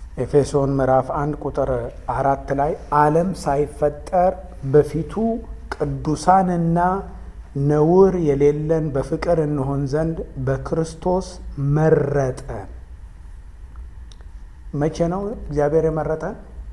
ኤፌሶን ምዕራፍ አንድ ቁጥር አራት ላይ ዓለም ሳይፈጠር በፊቱ ቅዱሳንና ነውር የሌለን በፍቅር እንሆን ዘንድ በክርስቶስ መረጠን። መቼ ነው እግዚአብሔር የመረጠን?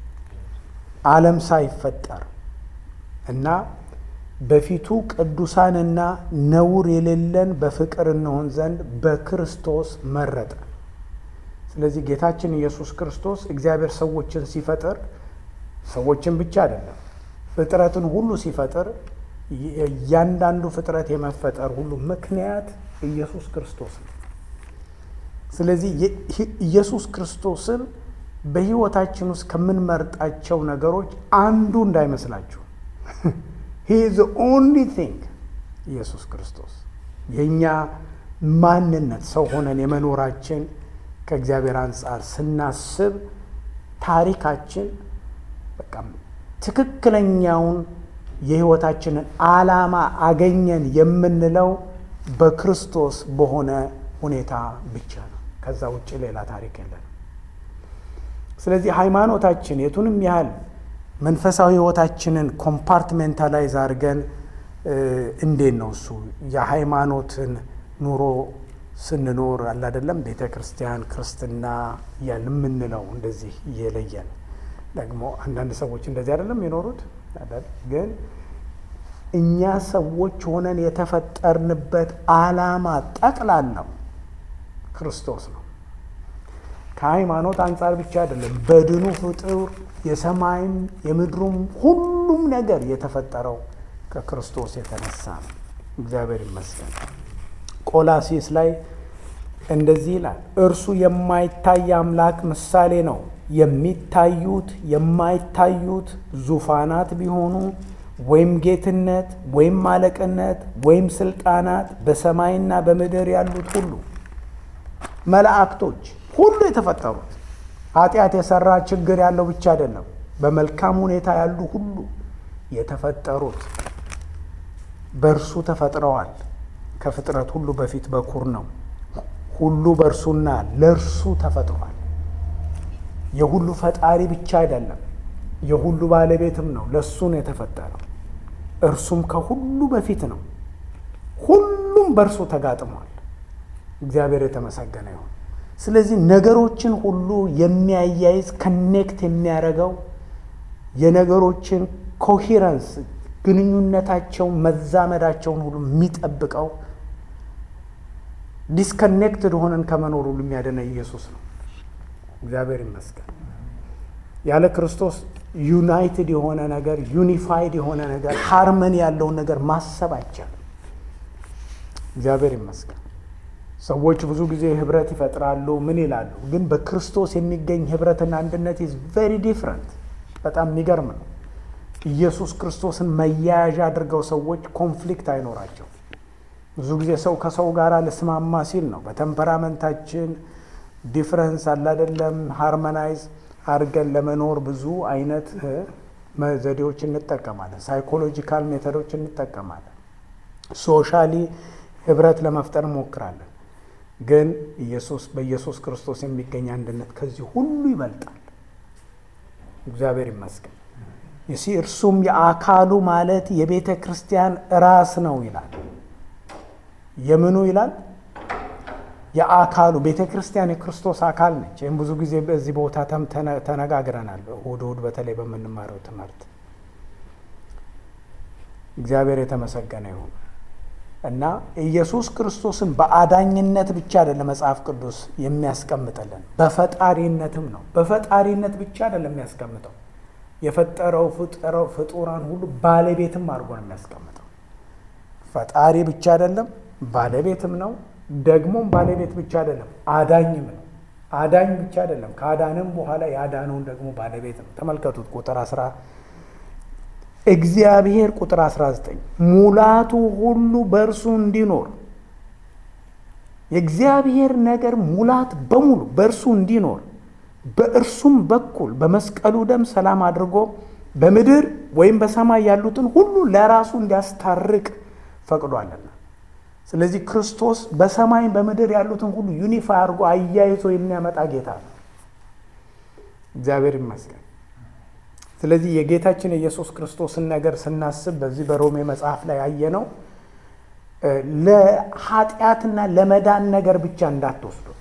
ዓለም ሳይፈጠር እና በፊቱ ቅዱሳንና ነውር የሌለን በፍቅር እንሆን ዘንድ በክርስቶስ መረጠን። ስለዚህ ጌታችን ኢየሱስ ክርስቶስ እግዚአብሔር ሰዎችን ሲፈጥር ሰዎችን ብቻ አይደለም፣ ፍጥረትን ሁሉ ሲፈጥር እያንዳንዱ ፍጥረት የመፈጠር ሁሉ ምክንያት ኢየሱስ ክርስቶስ ነው። ስለዚህ ኢየሱስ ክርስቶስን በሕይወታችን ውስጥ ከምንመርጣቸው ነገሮች አንዱ እንዳይመስላችሁ። ሂ ኢዝ ኦንሊ ቲንግ ኢየሱስ ክርስቶስ የእኛ ማንነት ሰው ሆነን የመኖራችን ከእግዚአብሔር አንጻር ስናስብ ታሪካችን በቃ ትክክለኛውን የሕይወታችንን ዓላማ አገኘን የምንለው በክርስቶስ በሆነ ሁኔታ ብቻ ነው። ከዛ ውጭ ሌላ ታሪክ የለንም። ስለዚህ ሃይማኖታችን የቱንም ያህል መንፈሳዊ ሕይወታችንን ኮምፓርትሜንታላይዝ አድርገን እንዴት ነው እሱ የሃይማኖትን ኑሮ ስንኖር አለ አይደለም ቤተ ክርስቲያን ክርስትና እያል የምንለው እንደዚህ እየለየን ደግሞ አንዳንድ ሰዎች እንደዚህ አይደለም የኖሩት ግን እኛ ሰዎች ሆነን የተፈጠርንበት ዓላማ ጠቅላላው ክርስቶስ ነው። ከሃይማኖት አንጻር ብቻ አይደለም። በድኑ ፍጡር የሰማይም የምድሩም ሁሉም ነገር የተፈጠረው ከክርስቶስ የተነሳ ነው። እግዚአብሔር ይመስገን። ቆላሲስ ላይ እንደዚህ ይላል፣ እርሱ የማይታይ አምላክ ምሳሌ ነው። የሚታዩት የማይታዩት ዙፋናት ቢሆኑ ወይም ጌትነት ወይም አለቅነት ወይም ስልጣናት በሰማይና በምድር ያሉት ሁሉ መላእክቶች ሁሉ የተፈጠሩት ኃጢአት የሰራ ችግር ያለው ብቻ አይደለም። በመልካም ሁኔታ ያሉ ሁሉ የተፈጠሩት በእርሱ ተፈጥረዋል። ከፍጥረት ሁሉ በፊት በኩር ነው። ሁሉ በእርሱና ለእርሱ ተፈጥሯል። የሁሉ ፈጣሪ ብቻ አይደለም፣ የሁሉ ባለቤትም ነው። ለእሱ ነው የተፈጠረው። እርሱም ከሁሉ በፊት ነው። ሁሉም በእርሱ ተጋጥሟል። እግዚአብሔር የተመሰገነ ይሁን። ስለዚህ ነገሮችን ሁሉ የሚያያይዝ ከኔክት የሚያደርገው የነገሮችን ኮሂረንስ ግንኙነታቸውን መዛመዳቸውን ሁሉ የሚጠብቀው ዲስከኔክትድ ሆነን ከመኖር ሁሉ የሚያደነ ኢየሱስ ነው። እግዚአብሔር ይመስገን። ያለ ክርስቶስ ዩናይትድ የሆነ ነገር ዩኒፋይድ የሆነ ነገር ሃርመኒ ያለውን ነገር ማሰብ አይቻልም። እግዚአብሔር ይመስገን። ሰዎች ብዙ ጊዜ ህብረት ይፈጥራሉ፣ ምን ይላሉ? ግን በክርስቶስ የሚገኝ ህብረትና አንድነት ኢዝ ቬሪ ዲፍረንት። በጣም የሚገርም ነው። ኢየሱስ ክርስቶስን መያያዣ አድርገው ሰዎች ኮንፍሊክት አይኖራቸው። ብዙ ጊዜ ሰው ከሰው ጋር ልስማማ ሲል ነው በተምፐራመንታችን ዲፍረንስ አለ አይደለም፣ ሃርመናይዝ አድርገን ለመኖር ብዙ አይነት ዘዴዎች እንጠቀማለን። ሳይኮሎጂካል ሜተዶች እንጠቀማለን። ሶሻሊ ህብረት ለመፍጠር እንሞክራለን። ግን ኢየሱስ በኢየሱስ ክርስቶስ የሚገኝ አንድነት ከዚህ ሁሉ ይበልጣል። እግዚአብሔር ይመስገን። ይሲ እርሱም የአካሉ ማለት የቤተ ክርስቲያን ራስ ነው ይላል። የምኑ ይላል? የአካሉ ቤተ ክርስቲያን የክርስቶስ አካል ነች። ይህም ብዙ ጊዜ በዚህ ቦታ ተነጋግረናል። እሑድ እሑድ በተለይ በምንማረው ትምህርት እግዚአብሔር የተመሰገነ ይሁን እና ኢየሱስ ክርስቶስን በአዳኝነት ብቻ አይደለም መጽሐፍ ቅዱስ የሚያስቀምጥልን በፈጣሪነትም ነው። በፈጣሪነት ብቻ አይደለም የሚያስቀምጠው የፈጠረው ፍጠረው ፍጡራን ሁሉ ባለቤትም አድርጎ ነው የሚያስቀምጠው። ፈጣሪ ብቻ አይደለም ባለቤትም ነው። ደግሞም ባለቤት ብቻ አይደለም አዳኝም ነው። አዳኝ ብቻ አይደለም ከአዳንም በኋላ የአዳነውን ደግሞ ባለቤት ነው። ተመልከቱት ቁጥር አስራ እግዚአብሔር ቁጥር 19 ሙላቱ ሁሉ በእርሱ እንዲኖር የእግዚአብሔር ነገር ሙላት በሙሉ በእርሱ እንዲኖር በእርሱም በኩል በመስቀሉ ደም ሰላም አድርጎ በምድር ወይም በሰማይ ያሉትን ሁሉ ለራሱ እንዲያስታርቅ ፈቅዷልና። ስለዚህ ክርስቶስ በሰማይ በምድር ያሉትን ሁሉ ዩኒፋይ አድርጎ አያይዞ የሚያመጣ ጌታ ነው። እግዚአብሔር ይመስገን። ስለዚህ የጌታችን የኢየሱስ ክርስቶስን ነገር ስናስብ በዚህ በሮሜ መጽሐፍ ላይ ያየነው ለኃጢአትና ለመዳን ነገር ብቻ እንዳትወስዱት።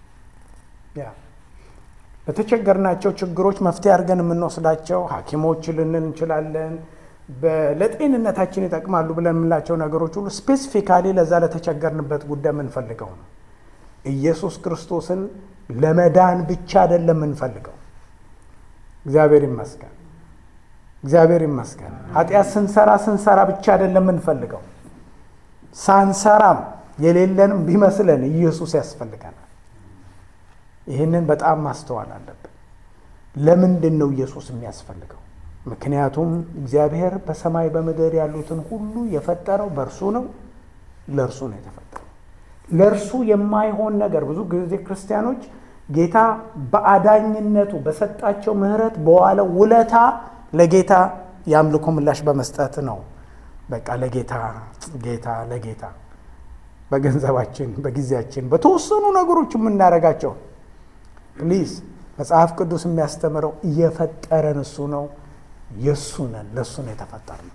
ለተቸገርናቸው ችግሮች መፍትሄ አድርገን የምንወስዳቸው ሐኪሞች ልንል እንችላለን። ለጤንነታችን ይጠቅማሉ ብለን የምንላቸው ነገሮች ሁሉ ስፔሲፊካሊ ለዛ ለተቸገርንበት ጉዳይ የምንፈልገው ነው። ኢየሱስ ክርስቶስን ለመዳን ብቻ አይደለም የምንፈልገው። እግዚአብሔር ይመስገን፣ እግዚአብሔር ይመስገን። ኃጢአት ስንሰራ ስንሰራ ብቻ አይደለም የምንፈልገው፣ ሳንሰራም የሌለንም ቢመስለን ኢየሱስ ያስፈልገናል። ይህንን በጣም ማስተዋል አለብን። ለምንድን ነው ኢየሱስ የሚያስፈልገው? ምክንያቱም እግዚአብሔር በሰማይ በምድር ያሉትን ሁሉ የፈጠረው በእርሱ ነው፣ ለእርሱ ነው የተፈጠረው። ለእርሱ የማይሆን ነገር ብዙ ጊዜ ክርስቲያኖች ጌታ በአዳኝነቱ በሰጣቸው ምሕረት በዋለው ውለታ ለጌታ የአምልኮ ምላሽ በመስጠት ነው። በቃ ለጌታ ጌታ ለጌታ በገንዘባችን፣ በጊዜያችን፣ በተወሰኑ ነገሮች የምናደርጋቸው ፕሊዝ መጽሐፍ ቅዱስ የሚያስተምረው እየፈጠረን እሱ ነው። የእሱ ነን፣ ለእሱ ነው የተፈጠርነው።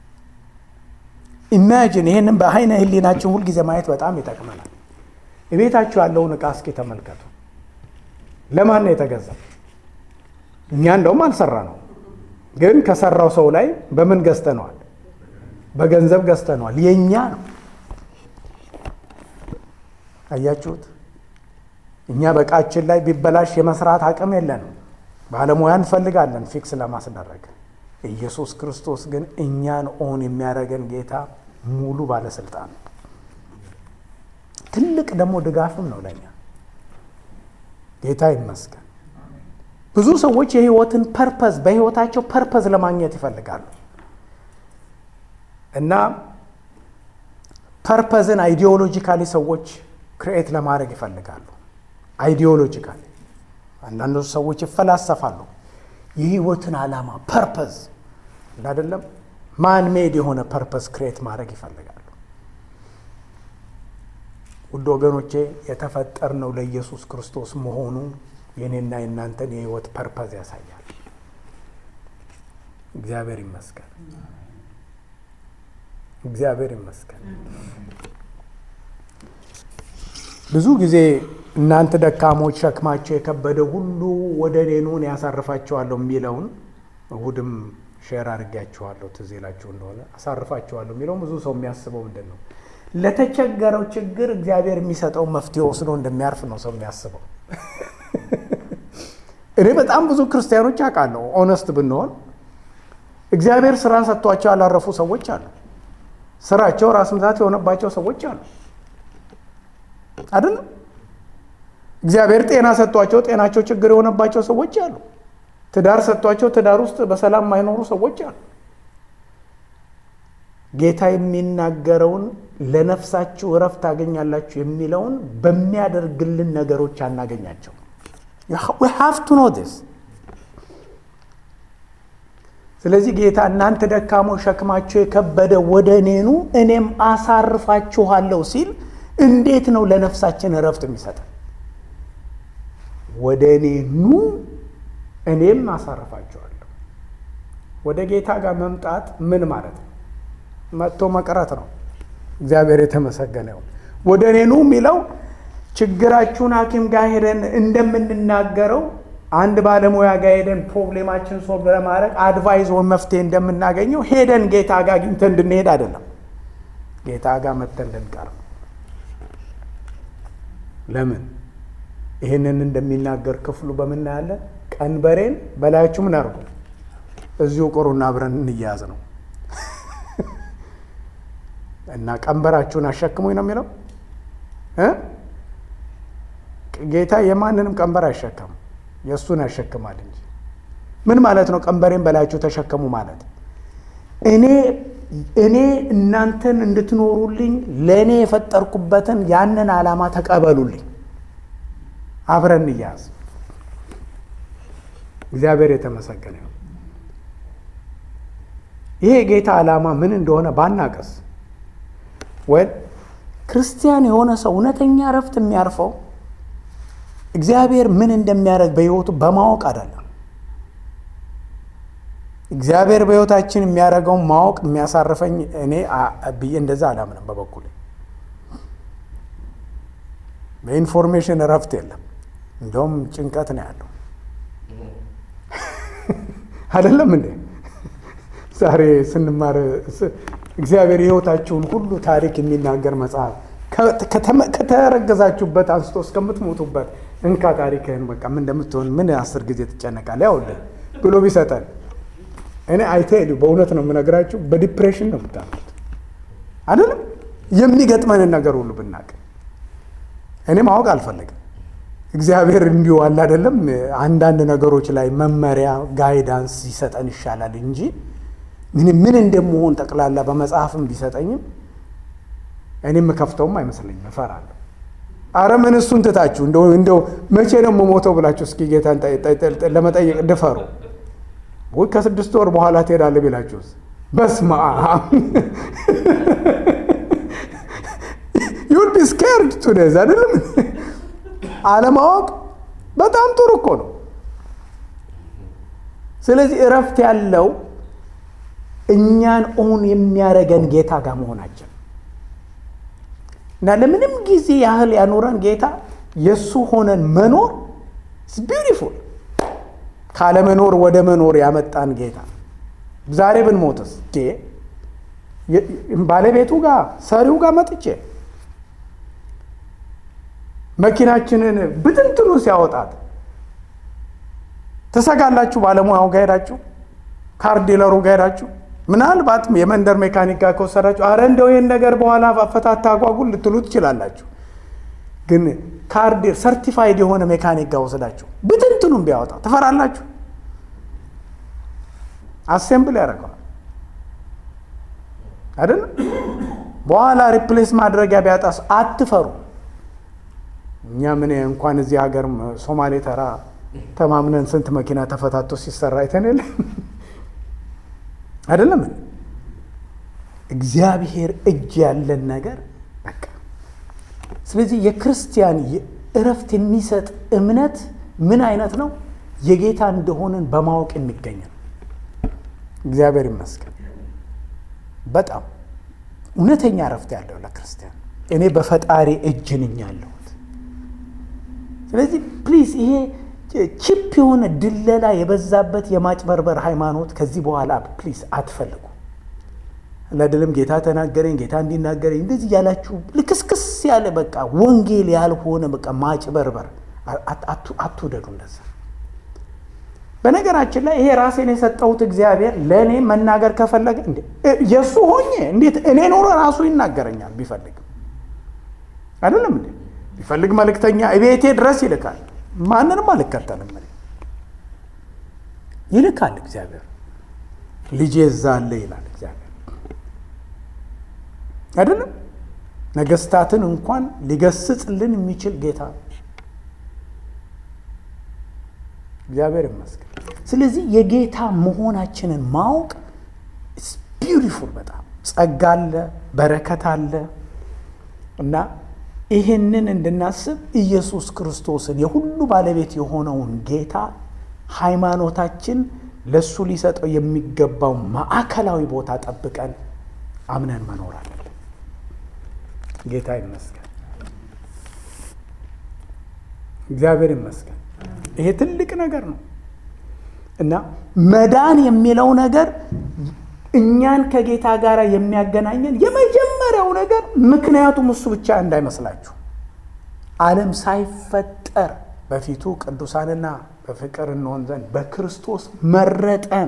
ኢማጂን ይህንን በአይነ ህሊናችን ሁልጊዜ ማየት በጣም ይጠቅመናል። የቤታችሁ ያለውን ዕቃ እስኪ ተመልከቱ። ለማን ነው የተገዛ? እኛ እንደውም አልሰራ ነው፣ ግን ከሰራው ሰው ላይ በምን ገዝተነዋል? በገንዘብ ገዝተነዋል። የእኛ ነው። አያችሁት? እኛ በእቃችን ላይ ቢበላሽ የመስራት አቅም የለንም። ባለሙያ እንፈልጋለን ፊክስ ለማስደረግ። ኢየሱስ ክርስቶስ ግን እኛን ኦን የሚያደርገን ጌታ ሙሉ ባለስልጣን ነው። ትልቅ ደግሞ ድጋፍም ነው ለእኛ። ጌታ ይመስገን። ብዙ ሰዎች የህይወትን ፐርፐዝ በህይወታቸው ፐርፐዝ ለማግኘት ይፈልጋሉ እና ፐርፐዝን አይዲዮሎጂካሊ ሰዎች ክርኤት ለማድረግ ይፈልጋሉ። አይዲዮሎጂካሊ አንዳንዶች ሰዎች ይፈላሰፋሉ። የህይወትን ዓላማ ፐርፐዝ አይደለም ማን ሜድ የሆነ ፐርፐዝ ክሬት ማድረግ ይፈልጋሉ። ውድ ወገኖቼ የተፈጠርነው ለኢየሱስ ክርስቶስ መሆኑ የኔና የእናንተን የህይወት ፐርፐዝ ያሳያል። እግዚአብሔር ይመስገን፣ እግዚአብሔር ይመስገን። ብዙ ጊዜ እናንተ ደካሞች ሸክማቸው የከበደ ሁሉ ወደ እኔ ኑ እኔ ያሳርፋቸዋለሁ የሚለውን እሁድም ሼር አድርጌያችኋለሁ። ትዝ ይላችሁ እንደሆነ አሳርፋቸዋለሁ የሚለውን ብዙ ሰው የሚያስበው ምንድን ነው? ለተቸገረው ችግር እግዚአብሔር የሚሰጠው መፍትሄ ወስዶ እንደሚያርፍ ነው ሰው የሚያስበው። እኔ በጣም ብዙ ክርስቲያኖች አውቃለሁ። ኦነስት ብንሆን እግዚአብሔር ስራ ሰጥቷቸው ያላረፉ ሰዎች አሉ። ስራቸው ራስ ምታት የሆነባቸው ሰዎች አሉ አይደለም። እግዚአብሔር ጤና ሰጥቷቸው ጤናቸው ችግር የሆነባቸው ሰዎች አሉ። ትዳር ሰጥቷቸው ትዳር ውስጥ በሰላም የማይኖሩ ሰዎች አሉ። ጌታ የሚናገረውን ለነፍሳችሁ እረፍት ታገኛላችሁ የሚለውን በሚያደርግልን ነገሮች አናገኛቸው። ሃቭ ቱ ኖ ዲስ። ስለዚህ ጌታ እናንተ ደካሞች ሸክማቸው የከበደ ወደ እኔኑ እኔም አሳርፋችኋለሁ ሲል እንዴት ነው ለነፍሳችን እረፍት የሚሰጠን? ወደ እኔ ኑ እኔም አሳርፋችኋለሁ። ወደ ጌታ ጋር መምጣት ምን ማለት ነው? መጥቶ መቅረት ነው። እግዚአብሔር የተመሰገነ ይሁን። ወደ እኔ ኑ የሚለው ችግራችሁን ሐኪም ጋር ሄደን እንደምንናገረው አንድ ባለሙያ ጋር ሄደን ፕሮብሌማችን ሶልቭ ለማድረግ አድቫይዝ ወይም መፍትሄ እንደምናገኘው ሄደን ጌታ ጋር አግኝተን እንድንሄድ አይደለም። ጌታ ጋር መጥተን እንድንቀር ለምን ይህንን እንደሚናገር ክፍሉ በምናያለን። ቀንበሬን በላያችሁ ምን አድርጉ እዚሁ ቁሩና አብረን እንያያዝ ነው እና ቀንበራችሁን አሸክሙኝ ነው የሚለው እ ጌታ የማንንም ቀንበር አይሸከም የእሱን ያሸክማል እንጂ። ምን ማለት ነው? ቀንበሬን በላያችሁ ተሸከሙ ማለት እኔ እኔ እናንተን እንድትኖሩልኝ ለእኔ የፈጠርኩበትን ያንን ዓላማ ተቀበሉልኝ። አብረን እንያዝ። እግዚአብሔር የተመሰገነ ነው። ይሄ የጌታ ዓላማ ምን እንደሆነ ባናቀስ ወይ ክርስቲያን የሆነ ሰው እውነተኛ እረፍት የሚያርፈው እግዚአብሔር ምን እንደሚያደርግ በሕይወቱ በማወቅ አይደለም። እግዚአብሔር በሕይወታችን የሚያደርገውን ማወቅ የሚያሳርፈኝ እኔ ብዬ እንደዛ አላምንም። በበኩሌ በኢንፎርሜሽን እረፍት የለም፣ እንደውም ጭንቀት ነው ያለው። አይደለም እንዴ? ዛሬ ስንማር እግዚአብሔር የሕይወታችሁን ሁሉ ታሪክ የሚናገር መጽሐፍ ከተረገዛችሁበት አንስቶ እስከምትሞቱበት እንካ ታሪክህን በቃ ምን እንደምትሆን ምን አስር ጊዜ ትጨነቃለህ ያውልህ ብሎ ቢሰጠን እኔ አይቴሉ በእውነት ነው የምነግራችሁ፣ በዲፕሬሽን ነው የምታሉት። አይደለም የሚገጥመንን ነገር ሁሉ ብናቅ እኔ ማወቅ አልፈለግም። እግዚአብሔር እንዲሁ አለ አይደለም አንዳንድ ነገሮች ላይ መመሪያ ጋይዳንስ ይሰጠን ይሻላል እንጂ ምን ምን እንደምሆን ጠቅላላ በመጽሐፍም ቢሰጠኝም እኔ የምከፍተውም አይመስለኝም፣ እፈራለሁ። አረ ምን እሱን ትታችሁ እንደው እንደው መቼ ነው የምሞተው ብላችሁ እስኪ ጌታን ለመጠየቅ ድፈሩ። ወይ ከስድስት ወር በኋላ ትሄዳለህ ቢላችሁስ? በስመ አብ ዩል ቢ ስኬርድ ቱዴዝ አይደለም። አለማወቅ በጣም ጥሩ እኮ ነው። ስለዚህ እረፍት ያለው እኛን ኦን የሚያደርገን ጌታ ጋር መሆናችን እና ለምንም ጊዜ ያህል ያኖረን ጌታ የእሱ ሆነን መኖር ቢዩቲፉል ካለመኖር ወደ መኖር ያመጣን ጌታ ዛሬ ብንሞትስ ባለቤቱ ጋር ሰሪው ጋር መጥቼ መኪናችንን ብትንትኑ ሲያወጣት ትሰጋላችሁ? ባለሙያው ጋር ሄዳችሁ ካር ዲለሩ ጋር ሄዳችሁ ምናልባት የመንደር ሜካኒክ ጋር ከወሰዳችሁ አረ እንደው ይህን ነገር በኋላ አፈታታ አጓጉል ልትሉ ትችላላችሁ። ግን ካርድ ሰርቲፋይድ የሆነ ሜካኒክ ጋር ወስዳችሁ ብትንትኑም ቢያወጣ ትፈራላችሁ? አሴምብል ያደርገዋል አይደለም? በኋላ ሪፕሌስ ማድረጊያ ቢያጣስ አትፈሩ። እኛ ምን እንኳን እዚህ ሀገር ሶማሌ ተራ ተማምነን ስንት መኪና ተፈታቶ ሲሰራ አይተን የለ አይደለም? እግዚአብሔር እጅ ያለን ነገር በቃ ስለዚህ የክርስቲያን እረፍት የሚሰጥ እምነት ምን አይነት ነው? የጌታ እንደሆንን በማወቅ የሚገኝ ነው። እግዚአብሔር ይመስገን። በጣም እውነተኛ እረፍት ያለው ለክርስቲያን እኔ በፈጣሪ እጅ ነኝ ያለሁት። ስለዚህ ፕሊዝ ይሄ ቺፕ የሆነ ድለላ የበዛበት የማጭበርበር ሃይማኖት ከዚህ በኋላ ፕሊዝ አትፈልጉ። ለድልም ጌታ ተናገረኝ፣ ጌታ እንዲናገረኝ እንደዚህ ያላችሁ ልክስክስ ያለ በቃ ወንጌል ያልሆነ በቃ ማጭበርበር አትውደዱ። እንደዛ በነገራችን ላይ ይሄ ራሴን የሰጠሁት እግዚአብሔር ለእኔ መናገር ከፈለገ የእሱ ሆኜ እንዴት እኔ ኖረ ራሱ ይናገረኛል ቢፈልግም አይደለም እንዴ ቢፈልግ መልእክተኛ እቤቴ ድረስ ይልካል። ማንንም አልከተልም እኔ ይልካል እግዚአብሔር። ልጄ እዛ አለ ይላል እግዚአብሔር አይደለም። ነገስታትን እንኳን ሊገስጽልን የሚችል ጌታ ነው። እግዚአብሔር ይመስገን። ስለዚህ የጌታ መሆናችንን ማወቅ ቢዩቲፉል በጣም ጸጋ አለ፣ በረከት አለ እና ይህንን እንድናስብ ኢየሱስ ክርስቶስን የሁሉ ባለቤት የሆነውን ጌታ ሃይማኖታችን ለእሱ ሊሰጠው የሚገባው ማዕከላዊ ቦታ ጠብቀን አምነን መኖር አለብን። ጌታ ይመስገን፣ እግዚአብሔር ይመስገን። ይሄ ትልቅ ነገር ነው እና መዳን የሚለው ነገር እኛን ከጌታ ጋር የሚያገናኘን የመጀመሪያው ነገር ምክንያቱም እሱ ብቻ እንዳይመስላችሁ ዓለም ሳይፈጠር በፊቱ ቅዱሳንና በፍቅር እንሆን ዘንድ በክርስቶስ መረጠን።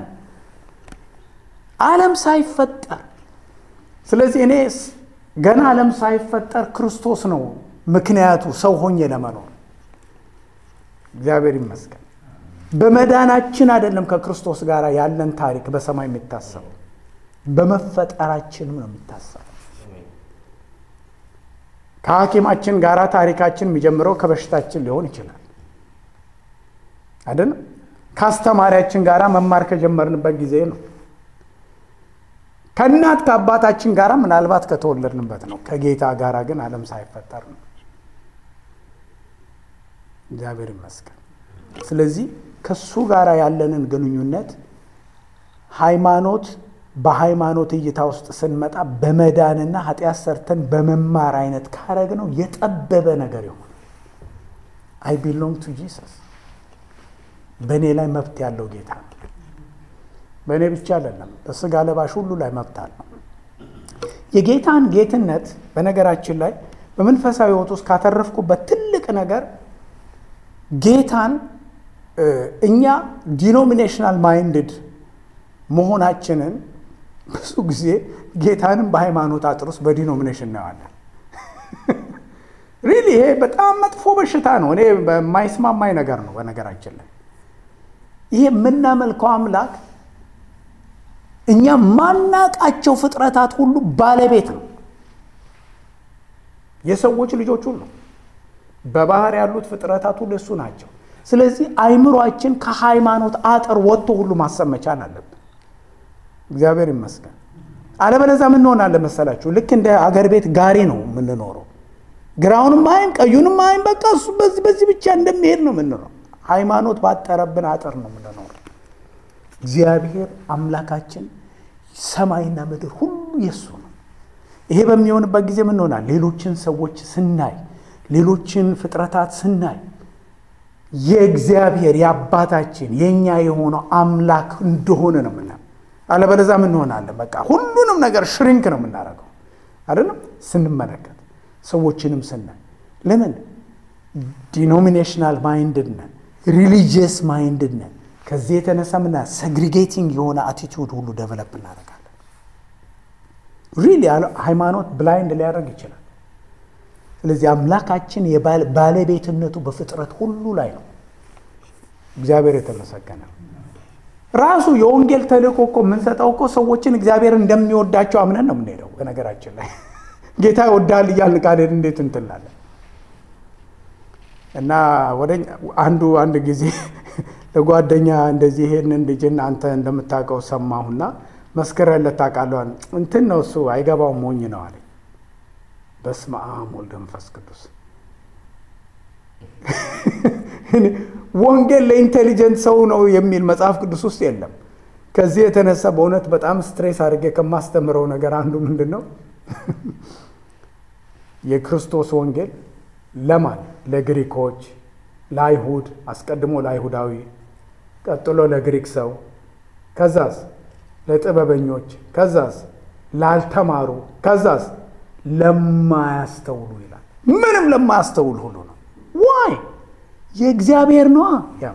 ዓለም ሳይፈጠር ስለዚህ እኔ ገና ዓለም ሳይፈጠር ክርስቶስ ነው ምክንያቱ ሰው ሆኜ ለመኖር። እግዚአብሔር ይመስገን። በመዳናችን አይደለም ከክርስቶስ ጋር ያለን ታሪክ በሰማይ የሚታሰበው በመፈጠራችንም ነው የሚታሰበው። ከሐኪማችን ጋር ታሪካችን የሚጀምረው ከበሽታችን ሊሆን ይችላል አይደለም። ከአስተማሪያችን ጋር መማር ከጀመርንበት ጊዜ ነው። ከእናት ከአባታችን ጋር ምናልባት ከተወለድንበት ነው። ከጌታ ጋር ግን ዓለም ሳይፈጠር ነው። እግዚአብሔር ይመስገን። ስለዚህ ከሱ ጋር ያለንን ግንኙነት ሃይማኖት በሃይማኖት እይታ ውስጥ ስንመጣ በመዳንና ኃጢአት ሰርተን በመማር አይነት ካረግ ነው የጠበበ ነገር ይሆን። አይ ቢሎንግ ቱ ጂሰስ በእኔ ላይ መብት ያለው ጌታ ነው። በእኔ ብቻ አይደለም፣ በስጋ ለባሽ ሁሉ ላይ መብት አለው። የጌታን ጌትነት በነገራችን ላይ በመንፈሳዊ ሕይወት ውስጥ ካተረፍኩበት ትልቅ ነገር ጌታን እኛ ዲኖሚኔሽናል ማይንድድ መሆናችንን ብዙ ጊዜ ጌታንም በሃይማኖት አጥር ውስጥ በዲኖሚኔሽን እናየዋለን። ሪሊ ይሄ በጣም መጥፎ በሽታ ነው። እኔ በማይስማማኝ ነገር ነው። በነገራችን ላይ ይሄ የምናመልከው አምላክ እኛ ማናቃቸው ፍጥረታት ሁሉ ባለቤት ነው። የሰዎች ልጆች ሁሉ በባህር ያሉት ፍጥረታት ሁሉ እሱ ናቸው። ስለዚህ አይምሯችን ከሃይማኖት አጥር ወጥቶ ሁሉ ማሰብ መቻል አለብን። እግዚአብሔር ይመስገን። አለበለዚያ ምን እንሆናለን መሰላችሁ? ልክ እንደ አገር ቤት ጋሪ ነው የምንኖረው። ግራውንም አይን ቀዩንም አይን በቃ እሱ በዚህ በዚህ ብቻ እንደሚሄድ ነው የምንኖረው። ሃይማኖት ባጠረብን አጥር ነው የምንኖረው። እግዚአብሔር አምላካችን ሰማይና ምድር ሁሉ የሱ ነው። ይሄ በሚሆንበት ጊዜ ምን ሆናል? ሌሎችን ሰዎች ስናይ፣ ሌሎችን ፍጥረታት ስናይ የእግዚአብሔር የአባታችን የእኛ የሆነው አምላክ እንደሆነ ነው ምና አለበለዚያ ምን እንሆናለን? በቃ ሁሉንም ነገር ሽሪንክ ነው የምናደርገው አይደለም። ስንመለከት ሰዎችንም ስናይ ለምን ዲኖሚኔሽናል ማይንድድ ነን፣ ሪሊጂየስ ማይንድድ ነን። ከዚህ የተነሳ ምና ሰግሪጌቲንግ የሆነ አቲቱድ ሁሉ ደቨለፕ እናደርጋለን። ሪሊ ሃይማኖት ብላይንድ ሊያደርግ ይችላል። ስለዚህ አምላካችን ባለቤትነቱ በፍጥረት ሁሉ ላይ ነው። እግዚአብሔር የተመሰገነ ራሱ የወንጌል ተልእኮ እኮ የምንሰጠው እኮ ሰዎችን እግዚአብሔር እንደሚወዳቸው አምነን ነው የምንሄደው። በነገራችን ላይ ጌታ ይወዳል እያልን ቃል እንዴት እንትላለን እና ወደ አንዱ አንድ ጊዜ ለጓደኛ እንደዚህ ይሄንን ልጅን አንተ እንደምታውቀው ሰማሁና መስክረለት ታውቃለህ? እንትን ነው እሱ አይገባውም ሞኝ ነው አለኝ። በስመ አብ ወልድ መንፈስ ቅዱስ። ወንጌል ለኢንቴሊጀንት ሰው ነው የሚል መጽሐፍ ቅዱስ ውስጥ የለም። ከዚህ የተነሳ በእውነት በጣም ስትሬስ አድርጌ ከማስተምረው ነገር አንዱ ምንድን ነው የክርስቶስ ወንጌል ለማን ለግሪኮች፣ ለአይሁድ፣ አስቀድሞ ለአይሁዳዊ፣ ቀጥሎ ለግሪክ ሰው፣ ከዛስ ለጥበበኞች፣ ከዛስ ላልተማሩ፣ ከዛስ ለማያስተውሉ ይላል። ምንም ለማያስተውሉ ሁሉ ነው። ዋይ የእግዚአብሔር ነዋ።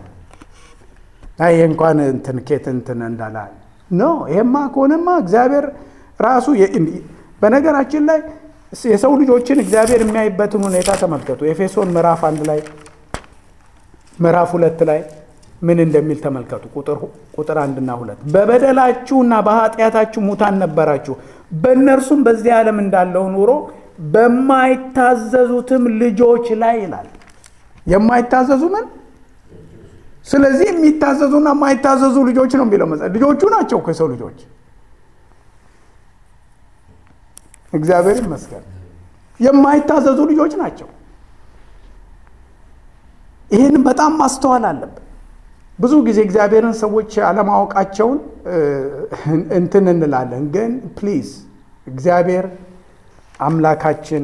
ይሄ እንኳን እንትን ኬት እንትን እንዳላል ኖ ይሄማ ከሆነማ እግዚአብሔር ራሱ በነገራችን ላይ የሰው ልጆችን እግዚአብሔር የሚያይበትን ሁኔታ ተመልከቱ። ኤፌሶን ምዕራፍ አንድ ላይ ምዕራፍ ሁለት ላይ ምን እንደሚል ተመልከቱ። ቁጥር አንድና ሁለት በበደላችሁና በኃጢአታችሁ ሙታን ነበራችሁ፣ በእነርሱም በዚህ ዓለም እንዳለው ኑሮ በማይታዘዙትም ልጆች ላይ ይላል። የማይታዘዙ ምን? ስለዚህ የሚታዘዙና የማይታዘዙ ልጆች ነው የሚለው መጽሐፍ። ልጆቹ ናቸው እኮ የሰው ልጆች። እግዚአብሔር ይመስገን የማይታዘዙ ልጆች ናቸው። ይህንን በጣም ማስተዋል አለብን። ብዙ ጊዜ እግዚአብሔርን ሰዎች አለማወቃቸውን እንትን እንላለን። ግን ፕሊዝ እግዚአብሔር አምላካችን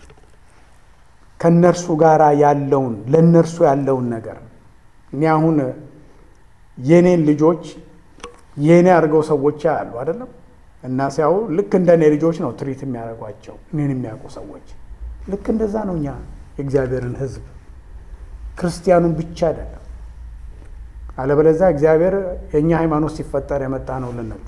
ከእነርሱ ጋር ያለውን ለእነርሱ ያለውን ነገር እኔ አሁን የኔን ልጆች የኔ አድርገው ሰዎች ያሉ አይደለም እና ሲያው ልክ እንደ እኔ ልጆች ነው ትሪት የሚያደርጓቸው እኔን የሚያውቁ ሰዎች። ልክ እንደዛ ነው እኛ የእግዚአብሔርን ሕዝብ ክርስቲያኑን ብቻ አይደለም። አለበለዚያ እግዚአብሔር የእኛ ሃይማኖት ሲፈጠር የመጣ ነው ልንሉ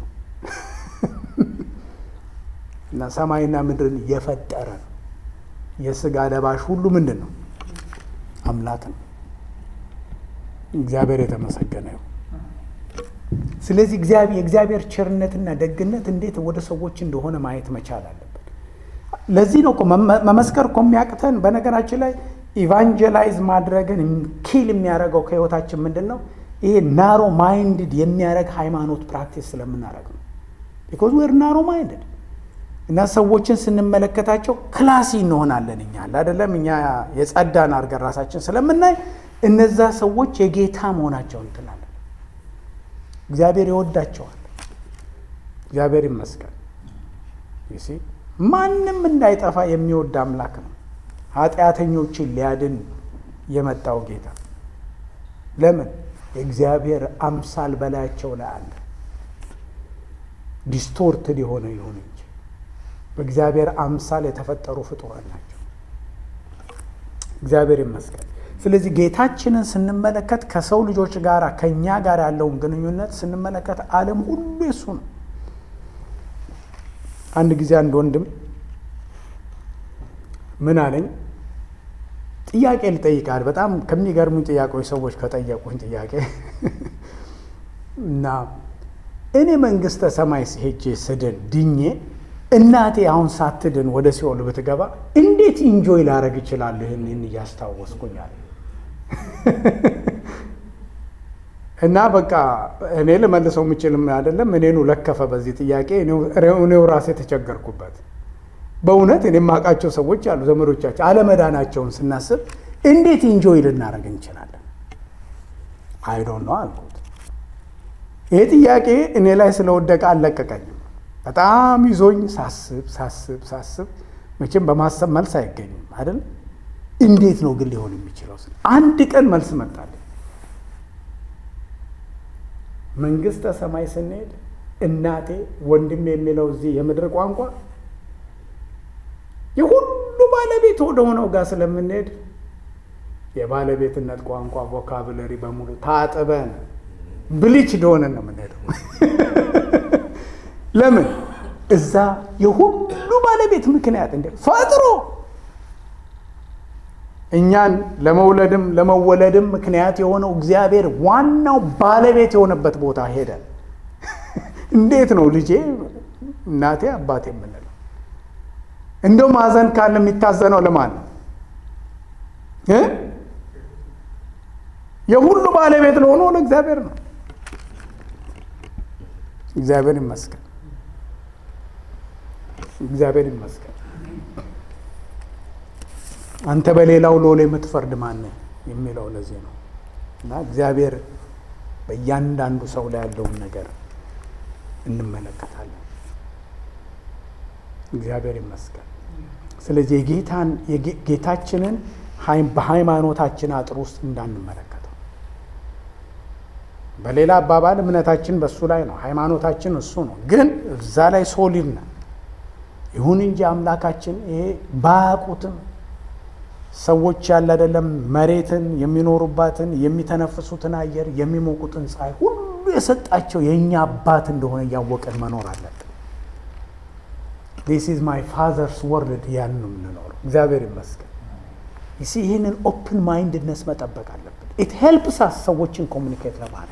እና ሰማይና ምድርን የፈጠረ ነው። የስጋ ለባሽ ሁሉ ምንድን ነው? አምላክ ነው። እግዚአብሔር የተመሰገነ ይሁን። ስለዚህ የእግዚአብሔር ቸርነትና ደግነት እንዴት ወደ ሰዎች እንደሆነ ማየት መቻል አለብን። ለዚህ ነው እኮ መመስከር እኮ የሚያቅተን። በነገራችን ላይ ኢቫንጀላይዝ ማድረግን ኪል የሚያደርገው ከህይወታችን ምንድን ነው? ይሄ ናሮ ማይንድድ የሚያደርግ ሃይማኖት ፕራክቲስ ስለምናደርግ ነው። ቢኮዝ ዌር ናሮ ማይንድድ እና ሰዎችን ስንመለከታቸው ክላሲ እንሆናለን። እኛ አይደለም እኛ የጸዳን አድርገን ራሳችን ስለምናይ እነዛ ሰዎች የጌታ መሆናቸውን እንትናለን። እግዚአብሔር ይወዳቸዋል። እግዚአብሔር ይመስገን። ይሲ ማንም እንዳይጠፋ የሚወድ አምላክ ነው። ኃጢአተኞችን ሊያድን የመጣው ጌታ ለምን? የእግዚአብሔር አምሳል በላያቸው ላይ አለ። ዲስቶርትድ የሆነ ይሁን እንጂ በእግዚአብሔር አምሳል የተፈጠሩ ፍጡራን ናቸው። እግዚአብሔር ይመስገን። ስለዚህ ጌታችንን ስንመለከት ከሰው ልጆች ጋር ከእኛ ጋር ያለውን ግንኙነት ስንመለከት ዓለም ሁሉ የሱ ነው። አንድ ጊዜ አንድ ወንድም ምን አለኝ፣ ጥያቄ ልጠይቃል። በጣም ከሚገርሙኝ ጥያቄዎች ሰዎች ከጠየቁኝ ጥያቄ እና እኔ መንግስተ ሰማይ ሄጄ ስድን ድኜ እናቴ አሁን ሳትድን ወደ ሲኦል ብትገባ እንዴት ኢንጆይ ላደረግ እችላለሁ? ይህንን እያስታወስኩኛል እና በቃ እኔ ልመልሰው የምችልም አይደለም። እኔኑ ለከፈ በዚህ ጥያቄ እኔው ራሴ ተቸገርኩበት። በእውነት እኔ የማውቃቸው ሰዎች አሉ ዘመዶቻቸው አለመዳናቸውን ስናስብ እንዴት ኢንጆይ ልናደርግ እንችላለን? አይዶን ነው አልኩት። ይህ ጥያቄ እኔ ላይ ስለወደቀ አልለቀቀኝም። በጣም ይዞኝ ሳስብ ሳስብ ሳስብ መቼም በማሰብ መልስ አይገኝም አይደል? እንዴት ነው ግን ሊሆን የሚችለው? አንድ ቀን መልስ መጣልኝ። መንግስተ ሰማይ ስንሄድ እናቴ ወንድም የሚለው እዚህ የምድር ቋንቋ የሁሉ ባለቤት ወደ ሆነው ጋር ስለምንሄድ የባለቤትነት ቋንቋ ቮካብለሪ በሙሉ ታጥበን ብሊች እንደሆነን ነው የምንሄደው። ለምን እዛ የሁሉ ባለቤት ምክንያት እንደ ፈጥሮ እኛን ለመውለድም ለመወለድም ምክንያት የሆነው እግዚአብሔር ዋናው ባለቤት የሆነበት ቦታ ሄደን እንዴት ነው ልጄ እናቴ አባቴ የምንለው? እንደው ማዘን ካለ የሚታዘነው ለማን ነው? የሁሉ ባለቤት ለሆነው ለእግዚአብሔር ነው። እግዚአብሔር ይመስገን። እግዚአብሔር ይመስገን። አንተ በሌላው ሎሌ የምትፈርድ ማን የሚለው ለዚህ ነው። እና እግዚአብሔር በእያንዳንዱ ሰው ላይ ያለውን ነገር እንመለከታለን። እግዚአብሔር ይመስገን። ስለዚህ የጌታን ጌታችንን በሃይማኖታችን አጥር ውስጥ እንዳንመለከተው፣ በሌላ አባባል እምነታችን በእሱ ላይ ነው፣ ሃይማኖታችን እሱ ነው። ግን እዛ ላይ ሶሊድ ነው። ይሁን እንጂ አምላካችን ይሄ ባያውቁትም ሰዎች ያለ አይደለም መሬትን የሚኖሩባትን የሚተነፍሱትን አየር የሚሞቁትን ፀሐይ ሁሉ የሰጣቸው የእኛ አባት እንደሆነ እያወቀን መኖር አለብን። ዲስ ኢዝ ማይ ፋዘርስ ወርልድ ያን ነው የምንኖረው። እግዚአብሔር ይመስገን። ይሲ ይህንን ኦፕን ማይንድነስ መጠበቅ አለብን። ኢት ሄልፕስ አስ ሰዎችን ኮሚኒኬት ለማድረግ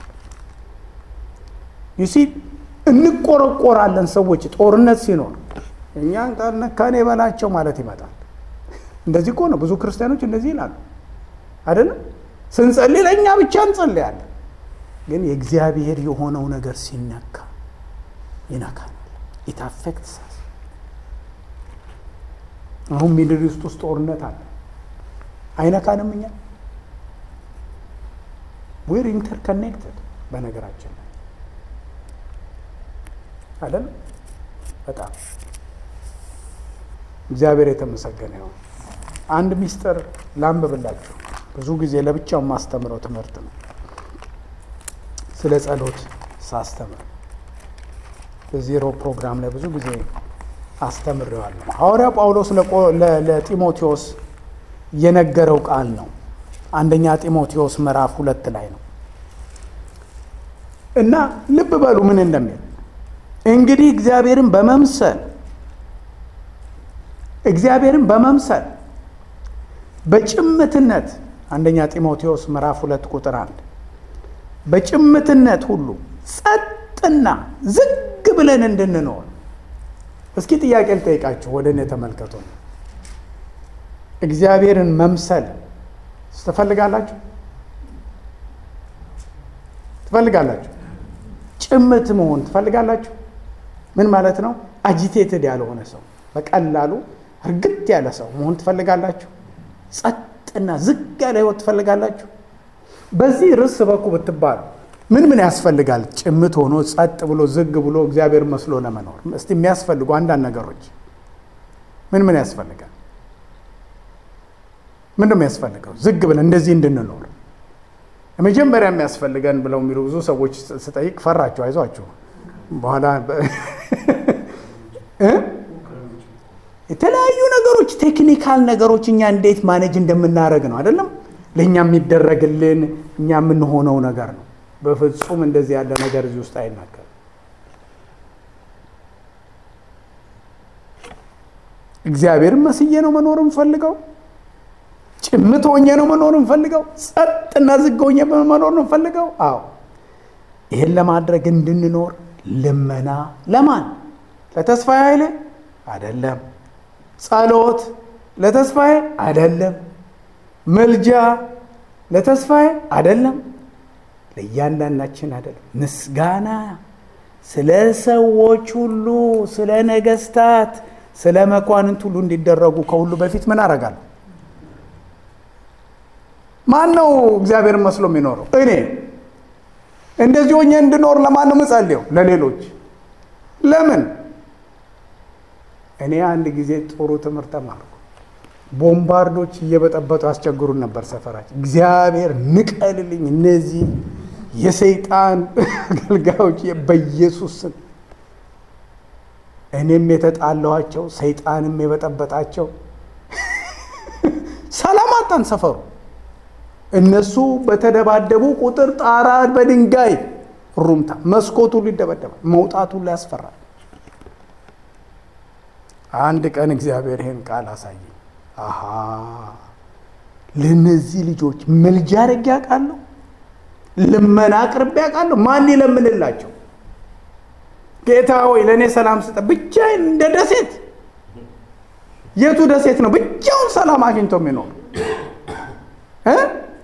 ይሲ እንቆረቆራለን። ሰዎች ጦርነት ሲኖር እኛን ካልነካኔ በላቸው ማለት ይመጣል። እንደዚህ እኮ ነው። ብዙ ክርስቲያኖች እንደዚህ ይላሉ አይደለም። ስንጸልይ ለእኛ ብቻ እንጸልያለን፣ ግን የእግዚአብሔር የሆነው ነገር ሲነካ ይነካናል። ኢት አፌክትስ አሁን ሚድል ኢስት ውስጥ ጦርነት አለ፣ አይነካንም? እኛ ዌር ኢንተርኮኔክትድ በነገራችን ላይ አይደለም። በጣም እግዚአብሔር የተመሰገነ ይሁን። አንድ ሚስጥር ላንብብላችሁ። ብዙ ጊዜ ለብቻው የማስተምረው ትምህርት ነው። ስለ ጸሎት ሳስተምር በዜሮ ፕሮግራም ላይ ብዙ ጊዜ አስተምሬዋለሁ። ሐዋርያው ጳውሎስ ለጢሞቴዎስ የነገረው ቃል ነው። አንደኛ ጢሞቴዎስ ምዕራፍ ሁለት ላይ ነው እና ልብ በሉ ምን እንደሚል እንግዲህ እግዚአብሔርን በመምሰል እግዚአብሔርን በመምሰል በጭምትነት አንደኛ ጢሞቴዎስ ምዕራፍ ሁለት ቁጥር አንድ በጭምትነት ሁሉ ጸጥና ዝግ ብለን እንድንኖር። እስኪ ጥያቄ ልጠይቃችሁ፣ ወደ እኔ ተመልከቱ። እግዚአብሔርን መምሰል ትፈልጋላችሁ? ትፈልጋላችሁ? ጭምት መሆን ትፈልጋላችሁ? ምን ማለት ነው? አጂቴትድ ያልሆነ ሰው በቀላሉ እርግጥ ያለ ሰው መሆን ትፈልጋላችሁ? ጸጥና ዝግ ያለ ህይወት ትፈልጋላችሁ? በዚህ ርዕስ በኩ ብትባሉ ምን ምን ያስፈልጋል? ጭምት ሆኖ ጸጥ ብሎ ዝግ ብሎ እግዚአብሔር መስሎ ለመኖር እስቲ የሚያስፈልጉ አንዳንድ ነገሮች ምን ምን ያስፈልጋል? ምን ነው የሚያስፈልገው? ዝግ ብለን እንደዚህ እንድንኖር መጀመሪያ የሚያስፈልገን ብለው የሚሉ ብዙ ሰዎች ስጠይቅ ፈራቸው። አይዟችሁ በኋላ የተለያዩ ነገሮች ቴክኒካል ነገሮች እኛ እንዴት ማኔጅ እንደምናደርግ ነው አይደለም ለእኛ የሚደረግልን እኛ የምንሆነው ነገር ነው። በፍጹም እንደዚህ ያለ ነገር እዚህ ውስጥ አይናገርም። እግዚአብሔርን መስዬ ነው መኖር የምፈልገው። ጭምት ሆኜ ነው መኖር የምፈልገው። ጸጥና ዝግ ሆኜ መኖር ነው የምፈልገው። አዎ ይህን ለማድረግ እንድንኖር ልመና ለማን? ለተስፋዬ ኃይሌ አይደለም። ጸሎት ለተስፋዬ አይደለም። ምልጃ ለተስፋዬ አይደለም። ለእያንዳንዳችን አይደለም። ምስጋና ስለ ሰዎች ሁሉ፣ ስለ ነገስታት፣ ስለ መኳንንት ሁሉ እንዲደረጉ ከሁሉ በፊት ምን አደርጋለሁ? ማን ነው እግዚአብሔርን መስሎ የሚኖረው? እኔ እንደዚህ ሆኜ እንድኖር ለማን ነው የምጸልየው? ለሌሎች። ለምን? እኔ አንድ ጊዜ ጥሩ ትምህርት ተማርኩ። ቦምባርዶች እየበጠበጡ ያስቸግሩን ነበር ሰፈራችን። እግዚአብሔር ንቀልልኝ እነዚህ የሰይጣን አገልጋዮች በኢየሱስ ስም እኔም የተጣላኋቸው ሰይጣንም የበጠበጣቸው ሰላም አጣን ሰፈሩ። እነሱ በተደባደቡ ቁጥር ጣራ በድንጋይ ሩምታ መስኮቱ ሁሉ ይደበደባል፣ መውጣቱ ሁሉ ያስፈራል። አንድ ቀን እግዚአብሔር ይህን ቃል አሳየኝ። አሃ ለእነዚህ ልጆች ምልጃ አድርጌ አውቃለሁ፣ ልመና አቅርቤ አውቃለሁ። ማን ይለምንላቸው? ጌታ ሆይ ለእኔ ሰላም ስጠ። ብቻዬን እንደ ደሴት የቱ ደሴት ነው ብቻውን ሰላም አግኝቶ የሚኖር እ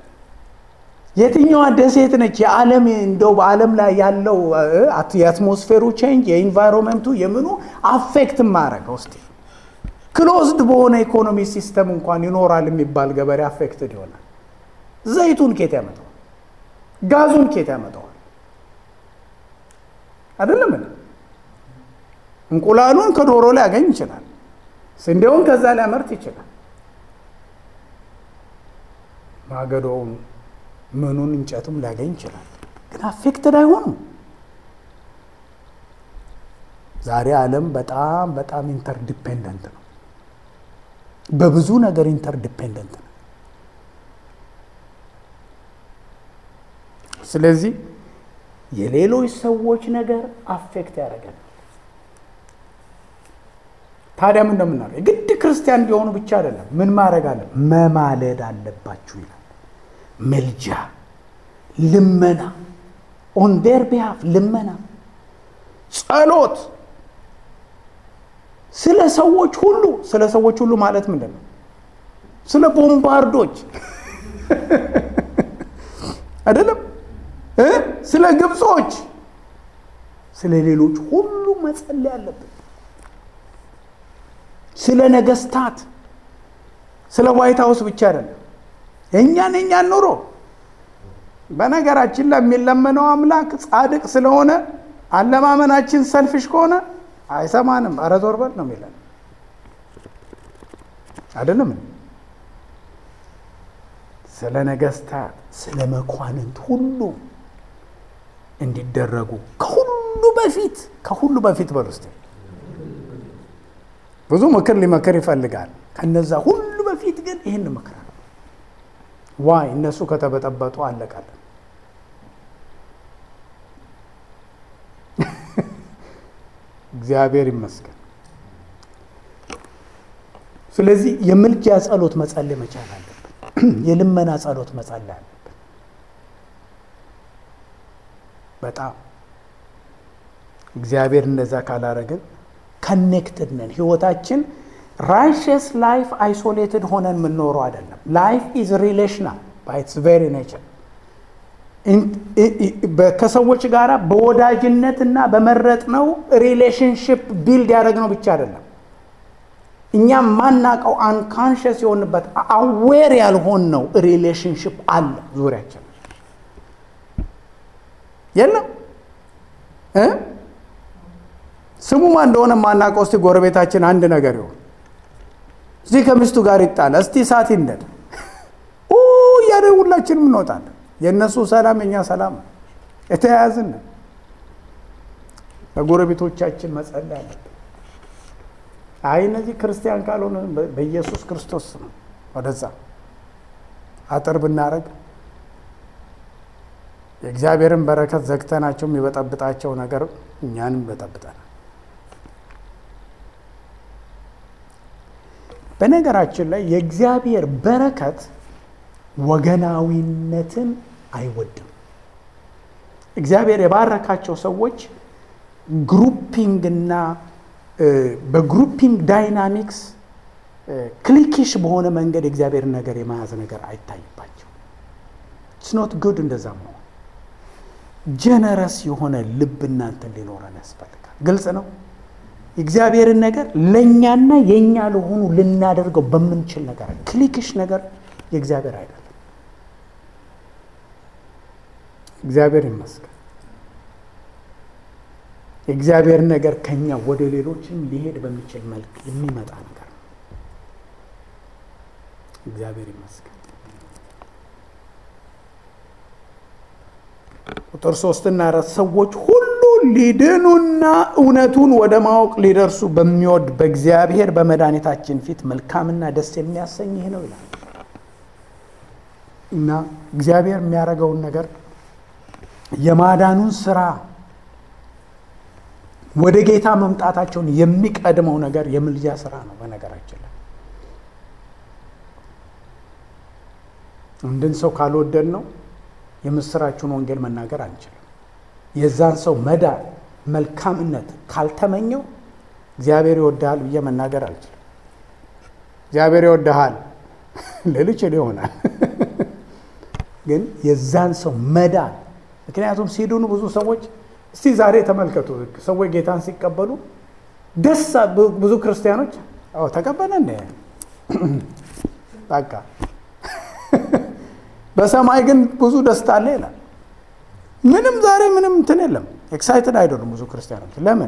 የትኛዋ ደሴት ነች? የዓለም እንደው በዓለም ላይ ያለው የአትሞስፌሩ ቼንጅ የኢንቫይሮንመንቱ የምኑ አፌክት ማረገው እስቲ ክሎዝድ በሆነ ኢኮኖሚ ሲስተም እንኳን ይኖራል የሚባል ገበሬ አፌክትድ ይሆናል። ዘይቱን ኬት ያመጣዋል? ጋዙን ኬት ያመጣዋል? አይደለም እንቁላሉን ከዶሮ ላይ ያገኝ ይችላል። ስንዴውን ከዛ ሊያመርት ይችላል። ማገዶውን ምኑን እንጨቱም ሊያገኝ ይችላል። ግን አፌክትድ አይሆኑም። ዛሬ ዓለም በጣም በጣም ኢንተርዲፔንደንት ነው። በብዙ ነገር ኢንተርዲፔንደንት ነው። ስለዚህ የሌሎች ሰዎች ነገር አፌክት ያደርገናል። ታዲያ ምን እንደምናደርገው የግድ ክርስቲያን እንዲሆኑ ብቻ አይደለም። ምን ማድረግ አለ? መማለድ አለባችሁ ይላል። ምልጃ፣ ልመና፣ ኦን ዴር ቢሃፍ ልመና፣ ጸሎት ስለ ሰዎች ሁሉ ስለ ሰዎች ሁሉ ማለት ምንድን ነው? ስለ ቦምባርዶች አይደለም እ ስለ ግብጾች፣ ስለ ሌሎች ሁሉ መጸለይ አለብን። ስለ ነገስታት፣ ስለ ዋይት ሀውስ ብቻ አይደለም። የእኛን የእኛን ኑሮ በነገራችን ላይ የሚለመነው አምላክ ጻድቅ ስለሆነ አለማመናችን ሰልፍሽ ከሆነ አይሰማንም። ኧረ ዞር በል ነው የሚለን አይደለም። ስለ ነገስታት፣ ስለ መኳንንት ሁሉ እንዲደረጉ ከሁሉ በፊት ከሁሉ በፊት በል ውስጥ ብዙ ምክር ሊመክር ይፈልጋል። ከነዛ ሁሉ በፊት ግን ይህን ምክር ዋይ እነሱ ከተበጠበጡ አለቃለን። እግዚአብሔር ይመስገን። ስለዚህ የምልጃ ጸሎት መጸለይ መቻል አለብን። የልመና ጸሎት መጸለይ አለብን። በጣም እግዚአብሔር እንደዛ ካላረግን ከኔክትድ ነን። ህይወታችን ራይሸስ ላይፍ አይሶሌትድ ሆነን የምንኖረው አይደለም። ላይፍ ኢዝ ሪሌሽናል ባይ ኢትስ ቬሪ ኔቸር ከሰዎች ጋር በወዳጅነትና በመረጥነው ሪሌሽንሽፕ ቢልድ ያደረግነው ብቻ አይደለም። እኛም ማናቀው አንካንሸስ የሆንበት አዌር ያልሆንነው ሪሌሽንሽፕ አለ ዙሪያችን። የለም እ ስሙ ማን እንደሆነ ማናውቀው እስቲ ጎረቤታችን አንድ ነገር ይሆን እዚህ ከሚስቱ ጋር ይጣላ እስቲ እሳት ይንደድ እያደ ሁላችንም እንወጣለን። የእነሱ ሰላም የእኛ ሰላም የተያያዝን ለጎረቤቶቻችን መጸለይ አለብን። አይ እነዚህ ክርስቲያን ካልሆነ በኢየሱስ ክርስቶስ ነው ወደዛ አጥር ብናረግ የእግዚአብሔርን በረከት ዘግተናቸው የሚበጠብጣቸው ነገር እኛንም ይበጠብጠናል። በነገራችን ላይ የእግዚአብሔር በረከት ወገናዊነትን አይወድም። እግዚአብሔር የባረካቸው ሰዎች ግሩፒንግ እና በግሩፒንግ ዳይናሚክስ ክሊኪሽ በሆነ መንገድ የእግዚአብሔርን ነገር የመያዝ ነገር አይታይባቸው። ስኖት ጉድ እንደዛ መሆን ጀነረስ የሆነ ልብ እናንተ ሊኖረን ያስፈልጋል። ግልጽ ነው። የእግዚአብሔርን ነገር ለእኛና የእኛ ለሆኑ ልናደርገው በምንችል ነገር ክሊክሽ ነገር የእግዚአብሔር አይደለም። እግዚአብሔር ይመስገን። የእግዚአብሔር ነገር ከኛ ወደ ሌሎችም ሊሄድ በሚችል መልክ የሚመጣ ነገር ነው። እግዚአብሔር ይመስገን። ቁጥር ሶስትና አራት ሰዎች ሁሉ ሊድኑና እውነቱን ወደ ማወቅ ሊደርሱ በሚወድ በእግዚአብሔር በመድኃኒታችን ፊት መልካምና ደስ የሚያሰኝ ይህ ነው ይላል እና እግዚአብሔር የሚያደርገውን ነገር የማዳኑን ስራ ወደ ጌታ መምጣታቸውን የሚቀድመው ነገር የምልጃ ስራ ነው። በነገራችን ላይ አንድን ሰው ካልወደድ ነው የምስራችሁን ወንጌል መናገር አንችልም። የዛን ሰው መዳን መልካምነት ካልተመኘው እግዚአብሔር ይወድሃል ብዬ መናገር አልችልም። እግዚአብሔር ይወድሃል ልል እችል ይሆናል፣ ግን የዛን ሰው መዳን ምክንያቱም ሲድኑ ብዙ ሰዎች እስቲ ዛሬ ተመልከቱ። ሰዎች ጌታን ሲቀበሉ ደስ ብዙ ክርስቲያኖች ተቀበለ እንደ በቃ በሰማይ ግን ብዙ ደስታ አለ ይላል። ምንም ዛሬ ምንም እንትን የለም። ኤክሳይትድ አይደሉም ብዙ ክርስቲያኖች። ለምን?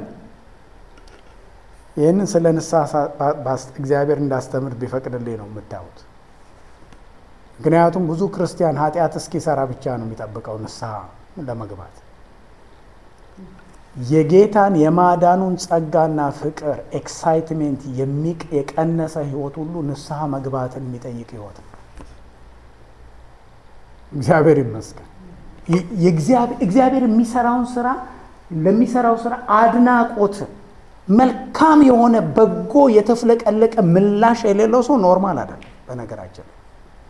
ይህንን ስለ ንስሐ እግዚአብሔር እንዳስተምር ቢፈቅድልኝ ነው የምታዩት። ምክንያቱም ብዙ ክርስቲያን ኃጢአት እስኪሰራ ብቻ ነው የሚጠብቀው ንስሐ ለመግባት የጌታን የማዳኑን ጸጋና ፍቅር ኤክሳይትሜንት የሚቅ የቀነሰ ህይወት ሁሉ ንስሐ መግባትን የሚጠይቅ ህይወት ነው። እግዚአብሔር ይመስገን። እግዚአብሔር የሚሰራውን ስራ ለሚሰራው ስራ አድናቆት መልካም የሆነ በጎ የተፍለቀለቀ ምላሽ የሌለው ሰው ኖርማል አይደለም። በነገራችን ላይ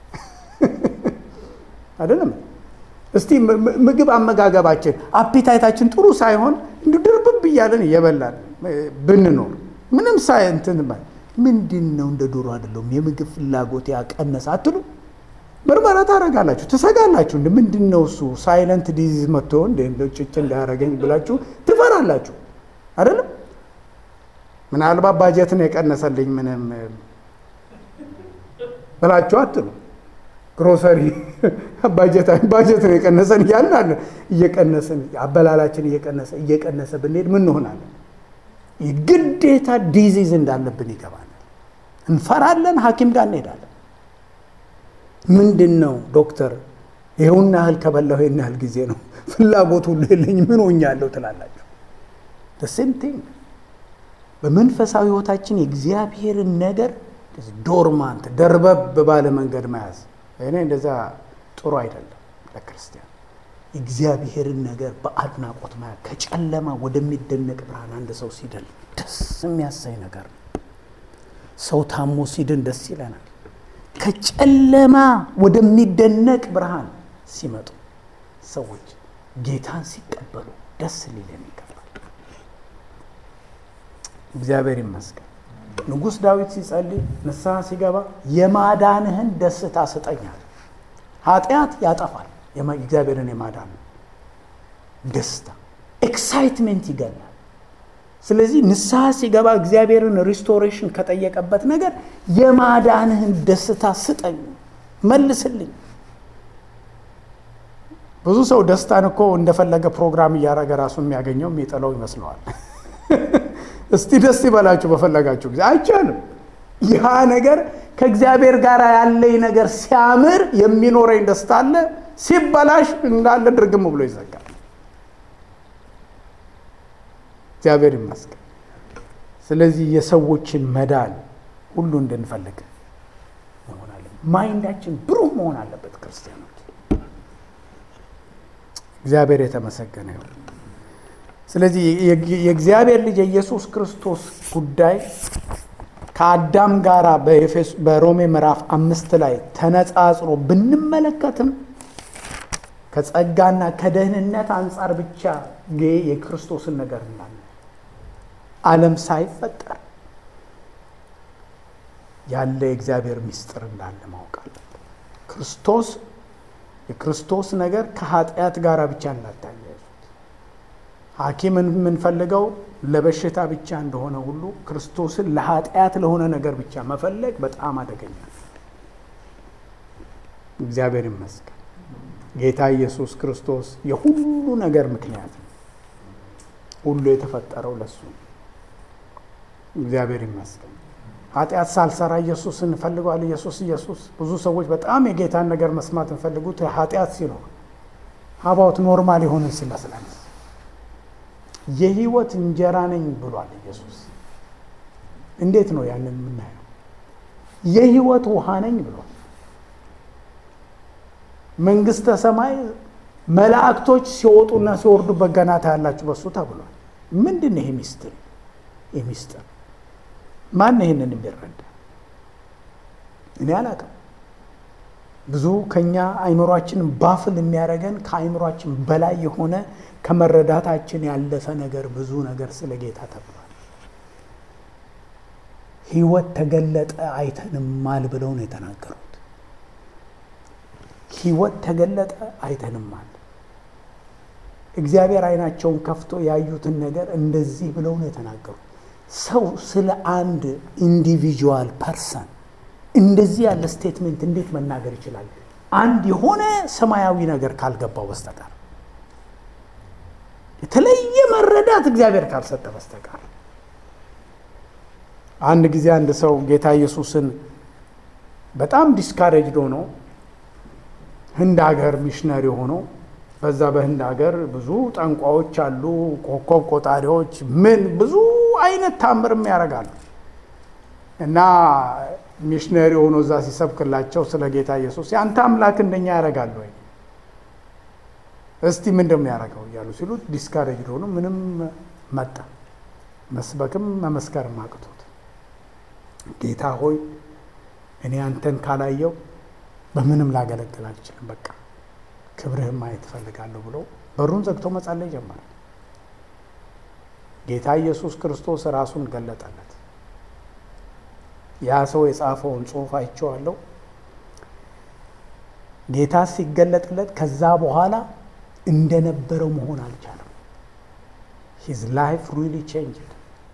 አይደለም። እስቲ ምግብ አመጋገባችን አፒታይታችን ጥሩ ሳይሆን እንዲሁ ድርብብ እያለን እየበላን ብንኖር ምንም ሳይ እንትን ምንድን ነው እንደ ዶሮ አይደለሁም የምግብ ፍላጎት ያቀነሰ አትሉ ምርመራ ታደርጋላችሁ፣ ትሰጋላችሁ። እንደ ምንድን ነው እሱ ሳይለንት ዲዚዝ መጥቶ እንደ ጭጭ እንዳያደርገኝ ብላችሁ ትፈራላችሁ አይደለም። ምናልባት ባጀትን የቀነሰልኝ ምንም ብላችሁ አትሉ ግሮሰሪ ባጀት ነው የቀነሰን እያልን እየቀነስን አበላላችን እየቀነሰ እየቀነሰ ብንሄድ ምን እንሆናለን? ግዴታ ዲዚዝ እንዳለብን ይገባናል። እንፈራለን። ሐኪም ጋር እንሄዳለን። ምንድን ነው ዶክተር ይኸውን ያህል ከበላሁ ይህን ያህል ጊዜ ነው ፍላጎት ሁሉ የለኝ ምን ሆኛለሁ ትላላችሁ። ሴም ቲንግ በመንፈሳዊ ህይወታችን የእግዚአብሔርን ነገር ዶርማንት ደርበብ ባለ መንገድ መያዝ እኔ እንደዛ ጥሩ አይደለም ለክርስቲያን። እግዚአብሔርን ነገር በአድናቆት ማያ ከጨለማ ወደሚደነቅ ብርሃን አንድ ሰው ሲድን ደስ የሚያሳይ ነገር ነው። ሰው ታሞ ሲድን ደስ ይለናል። ከጨለማ ወደሚደነቅ ብርሃን ሲመጡ ሰዎች ጌታን ሲቀበሉ ደስ ሊለን ይገባል። እግዚአብሔር ይመስገን። ንጉሥ ዳዊት ሲጸልይ ንስሐ ሲገባ የማዳንህን ደስታ ስጠኛል። ኃጢአት ያጠፋል። እግዚአብሔርን የማዳን ደስታ ኤክሳይትሜንት ይገላል። ስለዚህ ንስሐ ሲገባ እግዚአብሔርን ሪስቶሬሽን ከጠየቀበት ነገር የማዳንህን ደስታ ስጠኝ፣ መልስልኝ። ብዙ ሰው ደስታን እኮ እንደፈለገ ፕሮግራም እያደረገ ራሱ የሚያገኘው የሚጥለው ይመስለዋል። እስቲ ደስ ይበላችሁ በፈለጋችሁ ጊዜ አይቻልም። ያ ነገር ከእግዚአብሔር ጋር ያለኝ ነገር ሲያምር የሚኖረኝ ደስታ አለ፣ ሲበላሽ እንዳለ ድርግም ብሎ ይዘጋል። እግዚአብሔር ይመስገን። ስለዚህ የሰዎችን መዳን ሁሉ እንድንፈልግ መሆን አለ። ማይንዳችን ብሩህ መሆን አለበት። ክርስቲያኖች እግዚአብሔር የተመሰገነ ይሁን። ስለዚህ የእግዚአብሔር ልጅ የኢየሱስ ክርስቶስ ጉዳይ ከአዳም ጋር በሮሜ ምዕራፍ አምስት ላይ ተነጻጽሮ ብንመለከትም ከጸጋና ከደህንነት አንጻር ብቻ የክርስቶስን ነገር እንዳለ ዓለም ሳይፈጠር ያለ የእግዚአብሔር ምስጢር እንዳለ ማወቅ አለበት። ክርስቶስ የክርስቶስ ነገር ከኃጢአት ጋር ብቻ እንዳታያይዙት። ሐኪም የምንፈልገው ለበሽታ ብቻ እንደሆነ ሁሉ ክርስቶስን ለኃጢአት ለሆነ ነገር ብቻ መፈለግ በጣም አደገኛ ነው። እግዚአብሔር ይመስገን። ጌታ ኢየሱስ ክርስቶስ የሁሉ ነገር ምክንያት ነው። ሁሉ የተፈጠረው ለሱ ነው። እግዚአብሔር ይመስገን። ኃጢአት ሳልሰራ ኢየሱስ እንፈልገዋል። ኢየሱስ ኢየሱስ ብዙ ሰዎች በጣም የጌታን ነገር መስማት እንፈልጉት ኃጢአት ሲኖር ሀባውት ኖርማል የሆንን ሲመስለን የህይወት እንጀራ ነኝ ብሏል ኢየሱስ። እንዴት ነው ያንን የምናየው? የህይወት ውሃ ነኝ ብሏል። መንግስተ ሰማይ መላእክቶች ሲወጡና ሲወርዱበት ገና ታያላችሁ በሱ ተብሏል። ምንድን ነው ይሄ ሚስጥር? ይህ ሚስጥር ማን ይህንን የሚረዳ? እኔ አላውቅም። ብዙ ከኛ አይምሯችንን ባፍል የሚያደርገን ከአይምሯችን በላይ የሆነ ከመረዳታችን ያለፈ ነገር ብዙ ነገር ስለ ጌታ ተብሏል። ህይወት ተገለጠ አይተንማል ብለው ነው የተናገሩት። ህይወት ተገለጠ አይተንማል። እግዚአብሔር አይናቸውን ከፍቶ ያዩትን ነገር እንደዚህ ብለው ነው የተናገሩት። ሰው ስለ አንድ ኢንዲቪጁዋል ፐርሰን እንደዚህ ያለ ስቴትሜንት እንዴት መናገር ይችላል? አንድ የሆነ ሰማያዊ ነገር ካልገባው በስተቀር የተለየ መረዳት እግዚአብሔር ካልሰጠ በስተቀር። አንድ ጊዜ አንድ ሰው ጌታ ኢየሱስን በጣም ዲስካሬጅድ ሆኖ ህንድ ሀገር ሚሽነሪ ሆኖ በዛ በህንድ ሀገር ብዙ ጠንቋዎች አሉ፣ ኮከብ ቆጣሪዎች፣ ምን ብዙ አይነት ታምርም ያደርጋሉ። እና ሚሽነሪ ሆኖ እዛ ሲሰብክላቸው ስለ ጌታ ኢየሱስ የአንተ አምላክ እንደኛ ያደርጋል ወይ? እስቲ ምንድን ነው ያደረገው እያሉ ሲሉት ዲስካሬጅድ ሆኖ ምንም መጣ። መስበክም መመስከርም አቅቶት ጌታ ሆይ እኔ አንተን ካላየው በምንም ላገለግል አልችልም፣ በቃ ክብርህን ማየት እፈልጋለሁ ብሎ በሩን ዘግቶ መጸለይ ጀመረ። ጌታ ኢየሱስ ክርስቶስ ራሱን ገለጠለት። ያ ሰው የጻፈውን ጽሑፍ አይቼዋለሁ። ጌታ ሲገለጥለት ከዛ በኋላ እንደነበረው መሆን አልቻለም። ሂዝ ላይፍ ሪሊ ቼንጅድ።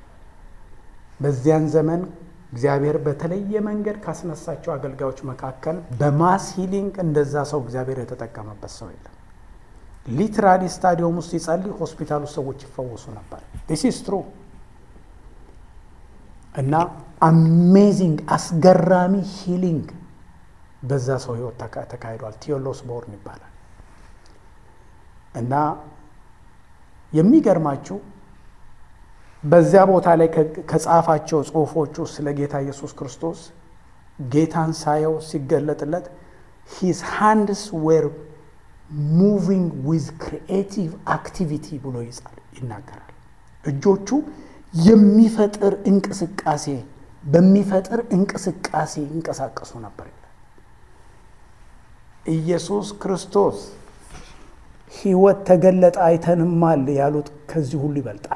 በዚያን ዘመን እግዚአብሔር በተለየ መንገድ ካስነሳቸው አገልጋዮች መካከል በማስ ሂሊንግ እንደዛ ሰው እግዚአብሔር የተጠቀመበት ሰው የለም። ሊትራሊ ስታዲየም ውስጥ ሲጸልይ ሆስፒታል ውስጥ ሰዎች ይፈወሱ ነበር። ዲስ ኢዝ ትሩ እና አሜዚንግ አስገራሚ ሂሊንግ በዛ ሰው ህይወት ተካሂዷል። ቴዎሎስ ቦርን ይባላል። እና የሚገርማችሁ በዚያ ቦታ ላይ ከጻፋቸው ጽሁፎች ውስጥ ስለ ጌታ ኢየሱስ ክርስቶስ ጌታን ሳየው ሲገለጥለት ሂዝ ሃንድስ ዌር ሙቪንግ ዊዝ ክሪኤቲቭ አክቲቪቲ ብሎ ይጻል ይናገራል። እጆቹ የሚፈጥር እንቅስቃሴ በሚፈጥር እንቅስቃሴ ይንቀሳቀሱ ነበር ይላል። ኢየሱስ ክርስቶስ ህይወት ተገለጠ አይተንማል ያሉት ከዚህ ሁሉ ይበልጣል።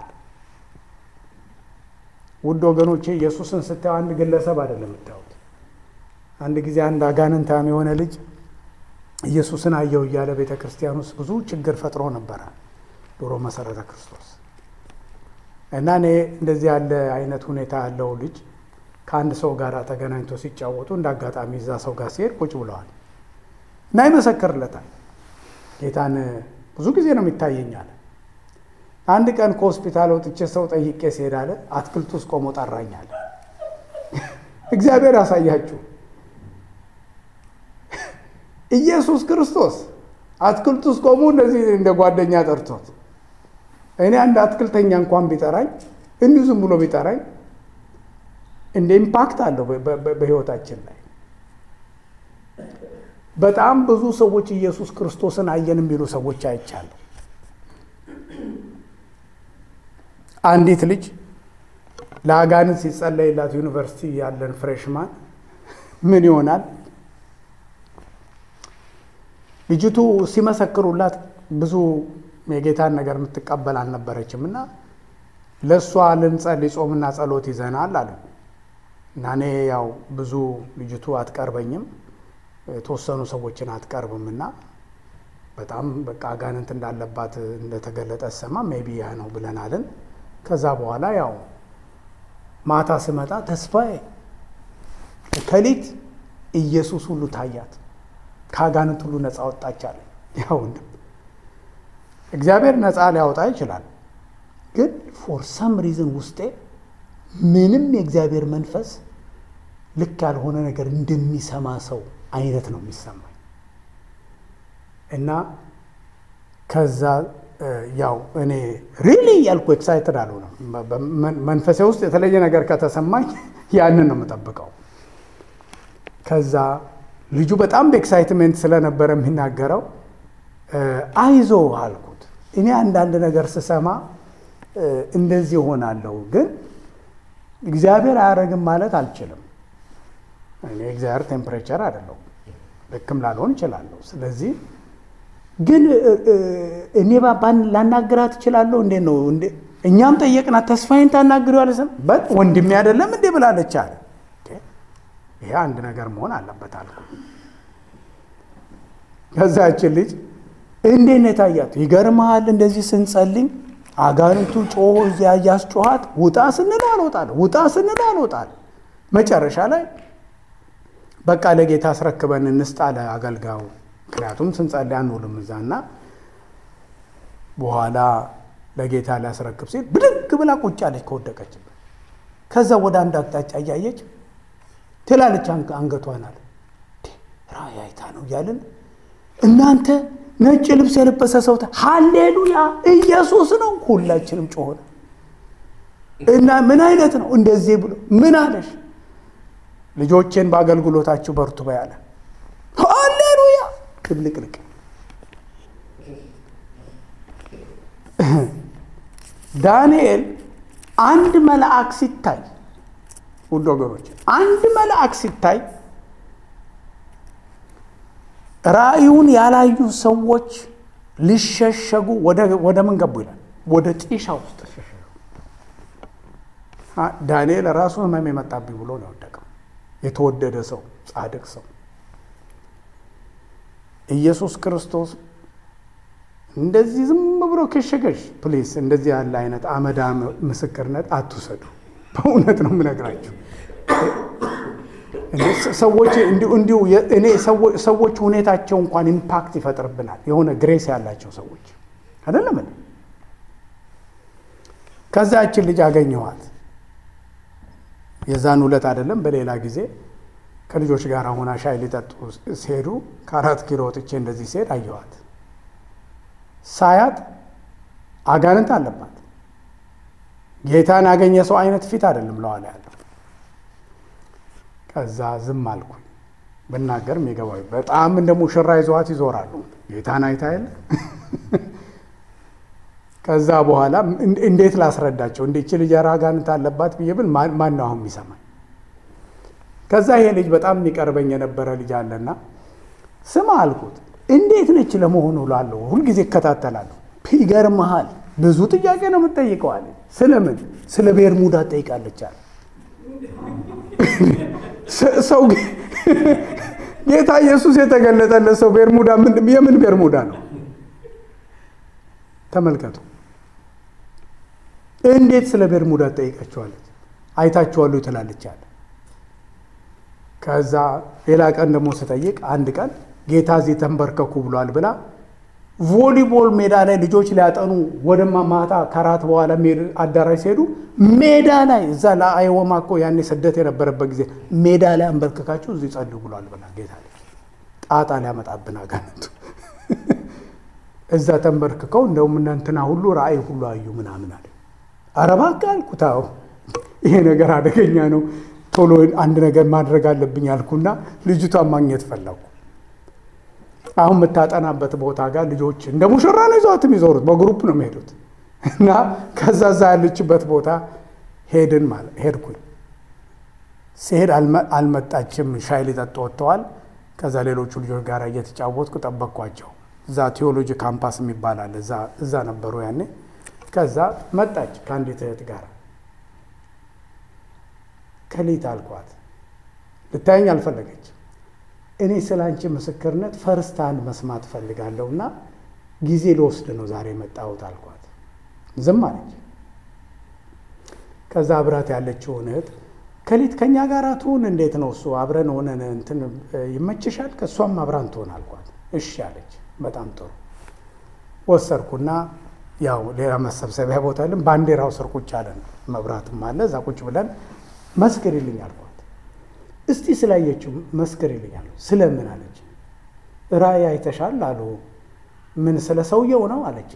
ውድ ወገኖቼ ኢየሱስን ስታዩ አንድ ግለሰብ አይደለም የምታዩት። አንድ ጊዜ አንድ አጋንንታም የሆነ ልጅ ኢየሱስን አየው እያለ ቤተ ክርስቲያን ውስጥ ብዙ ችግር ፈጥሮ ነበረ ድሮ መሰረተ ክርስቶስ እና እኔ እንደዚህ ያለ አይነት ሁኔታ ያለው ልጅ ከአንድ ሰው ጋር ተገናኝቶ ሲጫወቱ እንደ አጋጣሚ እዛ ሰው ጋር ሲሄድ ቁጭ ብለዋል እና ይመሰክርለታል ጌታን ብዙ ጊዜ ነው የሚታየኛል። አንድ ቀን ከሆስፒታል ወጥቼ ሰው ጠይቄ ሲሄድ አለ አትክልት ውስጥ ቆሞ ጠራኛል። እግዚአብሔር ያሳያችሁ። ኢየሱስ ክርስቶስ አትክልት ውስጥ ቆሞ እንደዚህ እንደ ጓደኛ ጠርቶት እኔ አንድ አትክልተኛ እንኳን ቢጠራኝ እንዲሁ ዝም ብሎ ቢጠራኝ እንደ ኢምፓክት አለው በሕይወታችን ላይ። በጣም ብዙ ሰዎች ኢየሱስ ክርስቶስን አየን የሚሉ ሰዎች አይቻለሁ። አንዲት ልጅ ለአጋንንት ሲጸለይላት ዩኒቨርሲቲ ያለን ፍሬሽማን ምን ይሆናል ልጅቱ ሲመሰክሩላት ብዙ የጌታን ነገር የምትቀበል አልነበረችም እና ለእሷ ልንጸልይ ጾምና ጸሎት ይዘናል አሉ እና እኔ ያው ብዙ ልጅቱ አትቀርበኝም የተወሰኑ ሰዎችን አትቀርብም እና በጣም በቃ አጋንንት እንዳለባት እንደተገለጠ ሰማ ሜቢ ያ ነው ብለናልን። ከዛ በኋላ ያው ማታ ስመጣ ተስፋዬ ከሊት ኢየሱስ ሁሉ ታያት፣ ከአጋንንት ሁሉ ነፃ ወጣች አለ። ያው እግዚአብሔር ነፃ ሊያወጣ ይችላል፣ ግን ፎር ሰም ሪዝን ውስጤ ምንም የእግዚአብሔር መንፈስ ልክ ያልሆነ ነገር እንደሚሰማ ሰው አይነት ነው የሚሰማኝ እና ከዛ ያው እኔ ሪሊ ያልኩ ኤክሳይትድ አልሆነም። መንፈሴ ውስጥ የተለየ ነገር ከተሰማኝ ያንን ነው የምጠብቀው። ከዛ ልጁ በጣም በኤክሳይትሜንት ስለነበረ የሚናገረው አይዞ አልኩት። እኔ አንዳንድ ነገር ስሰማ እንደዚህ እሆናለሁ፣ ግን እግዚአብሔር አያደርግም ማለት አልችልም። እኔ እግዚአብሔር ቴምፕሬቸር አይደለሁም፣ ልክም ላልሆን እችላለሁ። ስለዚህ ግን እኔ ላናግራት እችላለሁ። እንዴት ነው? እኛም ጠየቅናት። ተስፋዬን ታናግሪዋለሽ? በት ወንድሜ አይደለም እንዴ ብላለች አለ። ይሄ አንድ ነገር መሆን አለበት አልኩ። ከዛችን ልጅ እንዴት ነው የታያት? ይገርመሃል፣ እንደዚህ ስንጸልኝ አጋንንቱ ጮሆ እዚያ እያስጮኋት ውጣ ስንለው አልወጣል፣ ውጣ ስንለው አልወጣል። መጨረሻ ላይ በቃ ለጌታ አስረክበን እንስጥ አለ አገልጋዩ። ምክንያቱም ስንጸልይ አንውልም እዛ እና በኋላ ለጌታ ሊያስረክብ ሲል ብድግ ብላ ቁጭ አለች ከወደቀችበት። ከዛ ወደ አንድ አቅጣጫ እያየች ትላለች አንገቷን አለ ራእይ አይታ ነው እያልን እናንተ ነጭ ልብስ የለበሰ ሰው ሃሌሉያ ኢየሱስ ነው ሁላችንም ጮሆነ እና ምን አይነት ነው እንደዚህ ብሎ ምን አለሽ ልጆቼን በአገልግሎታችሁ በርቱ በያለ ሃሌሉያ ድብልቅልቅ ዳንኤል አንድ መልአክ ሲታይ ውድ ወገኖች አንድ መልአክ ሲታይ ራእዩን ያላዩ ሰዎች ሊሸሸጉ ወደ ምን ገቡ ይላል ወደ ጢሻ ውስጥ ተሸሸጉ ዳንኤል ራሱ ህመም የመጣብኝ ብሎ ነው የወደቀው የተወደደ ሰው ጻድቅ ሰው ኢየሱስ ክርስቶስ እንደዚህ ዝም ብሎ ከሸገሽ ፕሊስ እንደዚህ ያለ አይነት አመዳ ምስክርነት አትውሰዱ በእውነት ነው የምነግራችሁ ሰዎች እንዲሁ እኔ ሰዎች ሁኔታቸው እንኳን ኢምፓክት ይፈጥርብናል የሆነ ግሬስ ያላቸው ሰዎች አይደለም ከዛችን ልጅ አገኘኋት የዛን ሁለት አይደለም በሌላ ጊዜ ከልጆች ጋር ሆና ሻይ ሊጠጡ ሲሄዱ ከአራት ኪሎ ወጥቼ እንደዚህ ሲሄድ አየኋት ሳያት አጋንንት አለባት ጌታን ያገኘ ሰው አይነት ፊት አይደለም ለዋላ ያለው ከዛ ዝም አልኩኝ ብናገር የሚገባው በጣም እንደ ሙሽራ ይዘዋት ይዞራሉ ጌታን አይታ የለ ከዛ በኋላ እንዴት ላስረዳቸው እንዴች ልጅ አጋንንት አለባት ብዬ ብል ማን ነው አሁን የሚሰማኝ ከዛ ይሄ ልጅ በጣም የሚቀርበኝ የነበረ ልጅ አለና ስማ አልኩት እንዴት ነች ለመሆኑ ላለሁ ሁልጊዜ እከታተላለሁ ይገርመሃል ብዙ ጥያቄ ነው የምትጠይቀዋል ስለምን ስለ ቤርሙዳ ትጠይቃለች አለ ሰው ጌታ ኢየሱስ የተገለጠለት ሰው ቤርሙዳ የምን ቤርሙዳ ነው ተመልከቱ እንዴት ስለ ቤርሙዳ ትጠይቃቸዋለች አይታችኋለሁ ትላለች አለ ከዛ ሌላ ቀን ደግሞ ስጠይቅ አንድ ቀን ጌታ እዚህ ተንበርከኩ ብሏል ብላ ቮሊቦል ሜዳ ላይ ልጆች ሊያጠኑ ወደ ማታ ከራት በኋላ አዳራሽ ሲሄዱ ሜዳ ላይ እዛ ለአይወማ እኮ ያኔ ስደት የነበረበት ጊዜ ሜዳ ላይ አንበርክካችሁ እዚህ ጸልዩ ብሏል ብላ ጌታ ጣጣ ሊያመጣብን አጋንንቱ እዛ ተንበርክከው እንደውም እናንትና ሁሉ ራእይ ሁሉ አዩ ምናምን አለ። ኧረ እባክህ አልኩት። አዎ ይሄ ነገር አደገኛ ነው፣ ቶሎ አንድ ነገር ማድረግ አለብኝ አልኩና ልጅቷን ማግኘት ፈለኩ። አሁን የምታጠናበት ቦታ ጋር ልጆች እንደ ሙሽራ ነው ይዘዋት የሚዞሩት፣ በግሩፕ ነው የሚሄዱት። እና ከዛ እዛ ያለችበት ቦታ ሄድን ማለት ሄድኩኝ። ሲሄድ አልመጣችም፣ ሻይ ሊጠጡ ወጥተዋል። ከዛ ሌሎቹ ልጆች ጋር እየተጫወትኩ ጠበቅኳቸው። እዛ ቴዎሎጂ ካምፓስ የሚባል አለ፣ እዛ ነበሩ ያኔ። ከዛ መጣች ከአንዲት እህት ጋር ከሊት አልኳት። ልታየኝ አልፈለገች። እኔ ስለ አንቺ ምስክርነት ፈርስት ሃንድ መስማት ፈልጋለሁ እና ጊዜ ልወስድ ነው ዛሬ የመጣሁት አልኳት። ዝም አለች። ከዛ አብራት ያለችውን እህት ከሊት ከእኛ ጋር ትሁን እንዴት ነው እሱ አብረን ሆነን እንትን ይመችሻል? ከእሷም አብራን ትሆን አልኳት። እሺ አለች። በጣም ጥሩ ወሰድኩና ያው ሌላ መሰብሰቢያ ቦታ የለም፣ ባንዲራው ስር ቁጭ አለን። መብራትም አለ። እዛ ቁጭ ብለን መስክሪልኝ አልኳት። እስቲ ስላየችው መስክሪልኝ አለ። ስለምን አለች። ራእይ አይተሻል አሉ። ምን ስለ ሰውየው ነው አለች።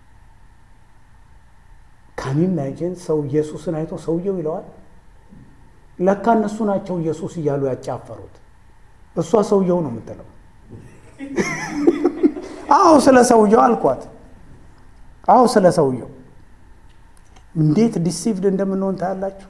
ካን ኢማጂን ሰው ኢየሱስን አይቶ ሰውየው ይለዋል። ለካ እነሱ ናቸው ኢየሱስ እያሉ ያጫፈሩት። እሷ ሰውየው ነው የምትለው። አዎ ስለ ሰውየው አልኳት። አዎ ስለ ሰውየው እንዴት ዲሲቭድ እንደምንሆን ታያላችሁ።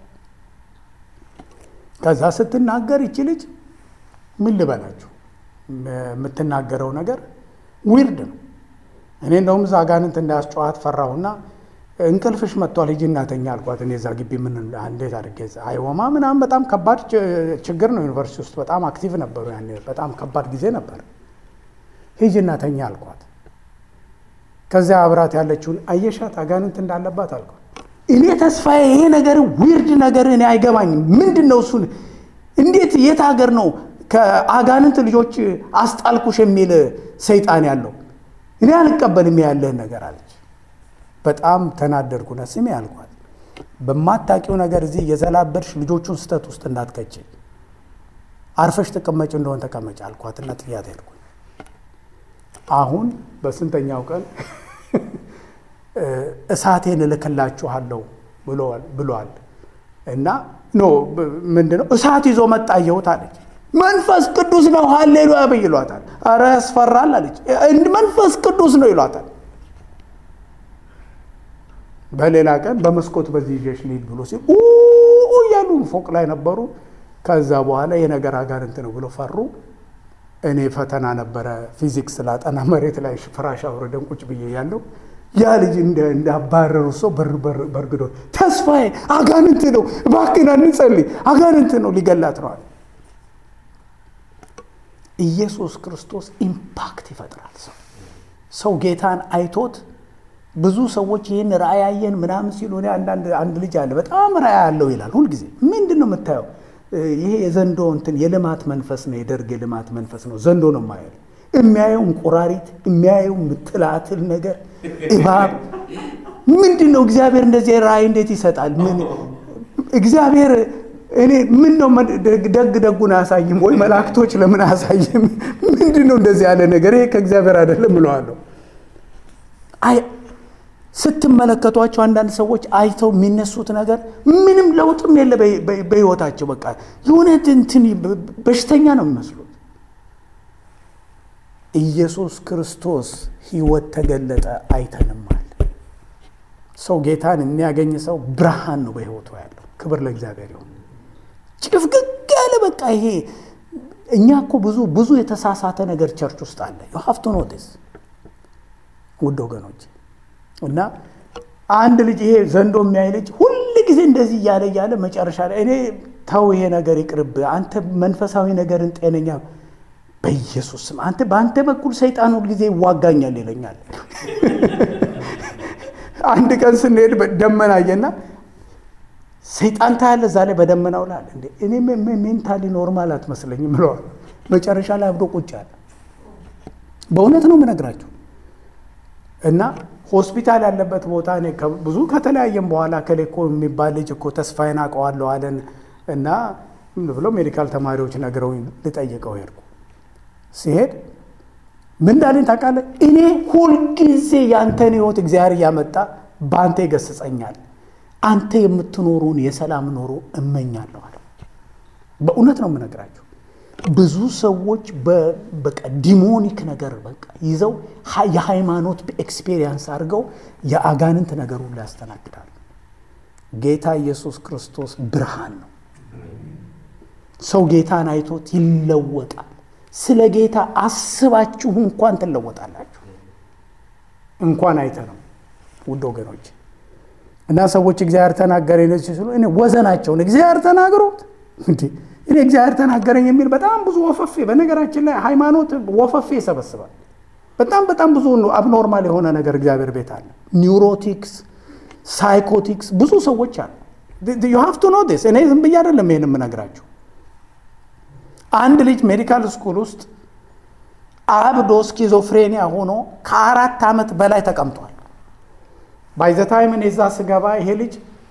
ከዛ ስትናገር ይቺ ልጅ ምን ልበላችሁ የምትናገረው ነገር ዊርድ ነው። እኔ እንደውም እዛ አጋንንት እንዳያስጨዋት ፈራሁና እንቅልፍሽ መጥቷል ሂጂ እናተኛ አልኳት። እኔ እዛ ግቢ ምን እንዴት አድርጌ አይወማ ምናምን በጣም ከባድ ችግር ነው። ዩኒቨርሲቲ ውስጥ በጣም አክቲቭ ነበሩ ያኔ በጣም ከባድ ጊዜ ነበር። ሂጂ እናተኛ አልኳት። ከዚያ አብራት ያለችውን አየሻት አጋንንት እንዳለባት አልኳት። እኔ ተስፋዬ ይሄ ነገር ዊርድ ነገር እኔ አይገባኝም። ምንድን ነው እሱን እንዴት የት ሀገር ነው ከአጋንንት ልጆች አስጣልኩሽ የሚል ሰይጣን ያለው? እኔ አልቀበልም ያለህን ነገር አለች። በጣም ተናደድኩና ስሜ አልኳት፣ በማታውቂው ነገር እዚህ የዘላበድሽ ልጆቹን ስህተት ውስጥ እንዳትከች አርፈሽ ተቀመጭ እንደሆን ተቀመጭ አልኳትና ጥያት ሄድኩ። አሁን በስንተኛው ቀን እሳቴን እልክላችኋለሁ ብሏል እና ኖ ምንድን ነው እሳት ይዞ መጣ አየሁት አለች። መንፈስ ቅዱስ ነው ሀሌሉያ በይ ይሏታል። ኧረ ያስፈራል አለች። መንፈስ ቅዱስ ነው ይሏታል። በሌላ ቀን በመስኮት በዚህ ይዤሽ ልሂድ ብሎ ሲል እያሉ ፎቅ ላይ ነበሩ። ከዛ በኋላ የነገር አጋንንት ነው ብሎ ፈሩ። እኔ ፈተና ነበረ ፊዚክስ ላጠና መሬት ላይ ፍራሽ አውርደን ቁጭ ብዬ ያለው ያ ልጅ እንዳባረሩ ሰው በርግዶ ተስፋዬ አጋንንት ነው እባክህን እንጸልይ፣ አጋንንት ነው ሊገላት ነዋል። ኢየሱስ ክርስቶስ ኢምፓክት ይፈጥራል። ሰው ሰው ጌታን አይቶት ብዙ ሰዎች ይህን ራእይ ያየን ምናምን ሲሉ እኔ አንዳንድ አንድ ልጅ አለ በጣም ራእይ ያለው ይላል። ሁልጊዜ ምንድን ነው የምታየው? ይሄ የዘንዶ እንትን የልማት መንፈስ ነው፣ የደርግ የልማት መንፈስ ነው። ዘንዶ ነው የማየው። የሚያየው እንቁራሪት፣ የሚያየው ምትላትል ነገር እባብ። ምንድን ነው እግዚአብሔር እንደዚህ ራእይ እንዴት ይሰጣል? ምን እግዚአብሔር እኔ ምን ነው ደግ ደጉን አያሳይም ወይ? መላእክቶች ለምን አያሳይም? ምንድን ነው እንደዚህ ያለ ነገር? ይሄ ከእግዚአብሔር አይደለም እለዋለሁ። ስትመለከቷቸው አንዳንድ ሰዎች አይተው የሚነሱት ነገር ምንም ለውጥም የለ በህይወታቸው። በቃ የሆነ እንትን በሽተኛ ነው የሚመስሉት። ኢየሱስ ክርስቶስ ህይወት ተገለጠ አይተንማል። ሰው ጌታን የሚያገኝ ሰው ብርሃን ነው በህይወቱ ያለው። ክብር ለእግዚአብሔር ይሁን። ጭፍግግ ያለ በቃ ይሄ እኛ እኮ ብዙ ብዙ የተሳሳተ ነገር ቸርች ውስጥ አለ። ዩ ሃቭ ቱ ኖቲስ ውድ ወገኖች እና አንድ ልጅ ይሄ ዘንዶ የሚያይ ልጅ ሁል ጊዜ እንደዚህ እያለ እያለ መጨረሻ ላይ እኔ ተው ይሄ ነገር ይቅርብ፣ አንተ መንፈሳዊ ነገርን ጤነኛ በኢየሱስ ስም አንተ በአንተ በኩል ሰይጣን ሁል ጊዜ ይዋጋኛል ይለኛል። አንድ ቀን ስንሄድ ደመና አየና ሰይጣን ታያለ እዛ ላይ በደመናው ላለ እንዴ እኔ ሜንታሊ ኖርማል አትመስለኝም ብለዋል። መጨረሻ ላይ አብዶ ቁጭ አለ። በእውነት ነው የምነግራቸው እና ሆስፒታል ያለበት ቦታ እኔ ብዙ ከተለያየም በኋላ ከሌ እኮ የሚባል ልጅ እኮ ተስፋዬን አውቀዋለሁ አለን እና ብሎ ሜዲካል ተማሪዎች ነግረው ልጠይቀው ሄድኩ። ሲሄድ ምን እንዳለኝ ታውቃለህ? እኔ ሁልጊዜ ያንተን ህይወት እግዚአብሔር እያመጣ በአንተ ይገስጸኛል። አንተ የምትኖሩን የሰላም ኖሮ እመኛለሁ አለ። በእውነት ነው የምነግራቸው። ብዙ ሰዎች በቃ ዲሞኒክ ነገር በቃ ይዘው የሃይማኖት ኤክስፔሪየንስ አድርገው የአጋንንት ነገር ሁሉ ያስተናግዳሉ። ጌታ ኢየሱስ ክርስቶስ ብርሃን ነው። ሰው ጌታን አይቶት ይለወጣል። ስለ ጌታ አስባችሁ እንኳን ትለወጣላችሁ። እንኳን አይተ ነው ውድ ወገኖች። እና ሰዎች እግዚአብሔር ተናገረኝ ሲሉ እኔ ወዘናቸውን እግዚአብሔር ተናግሮት እንዴ እኔ እግዚአብሔር ተናገረኝ የሚል በጣም ብዙ ወፈፌ፣ በነገራችን ላይ ሃይማኖት ወፈፌ ይሰበስባል። በጣም በጣም ብዙ አብኖርማል የሆነ ነገር እግዚአብሔር ቤት አለ። ኒውሮቲክስ፣ ሳይኮቲክስ ብዙ ሰዎች አሉ። ዩ ሃቭ ቱ ኖ ዲስ። እኔ ዝም ብዬ አይደለም ይሄን የምነግራችሁ። አንድ ልጅ ሜዲካል ስኩል ውስጥ አብዶ ስኪዞፍሬኒያ ሆኖ ከአራት ዓመት በላይ ተቀምጧል። ባይዘታይም እኔ እዛ ስገባ ይሄ ልጅ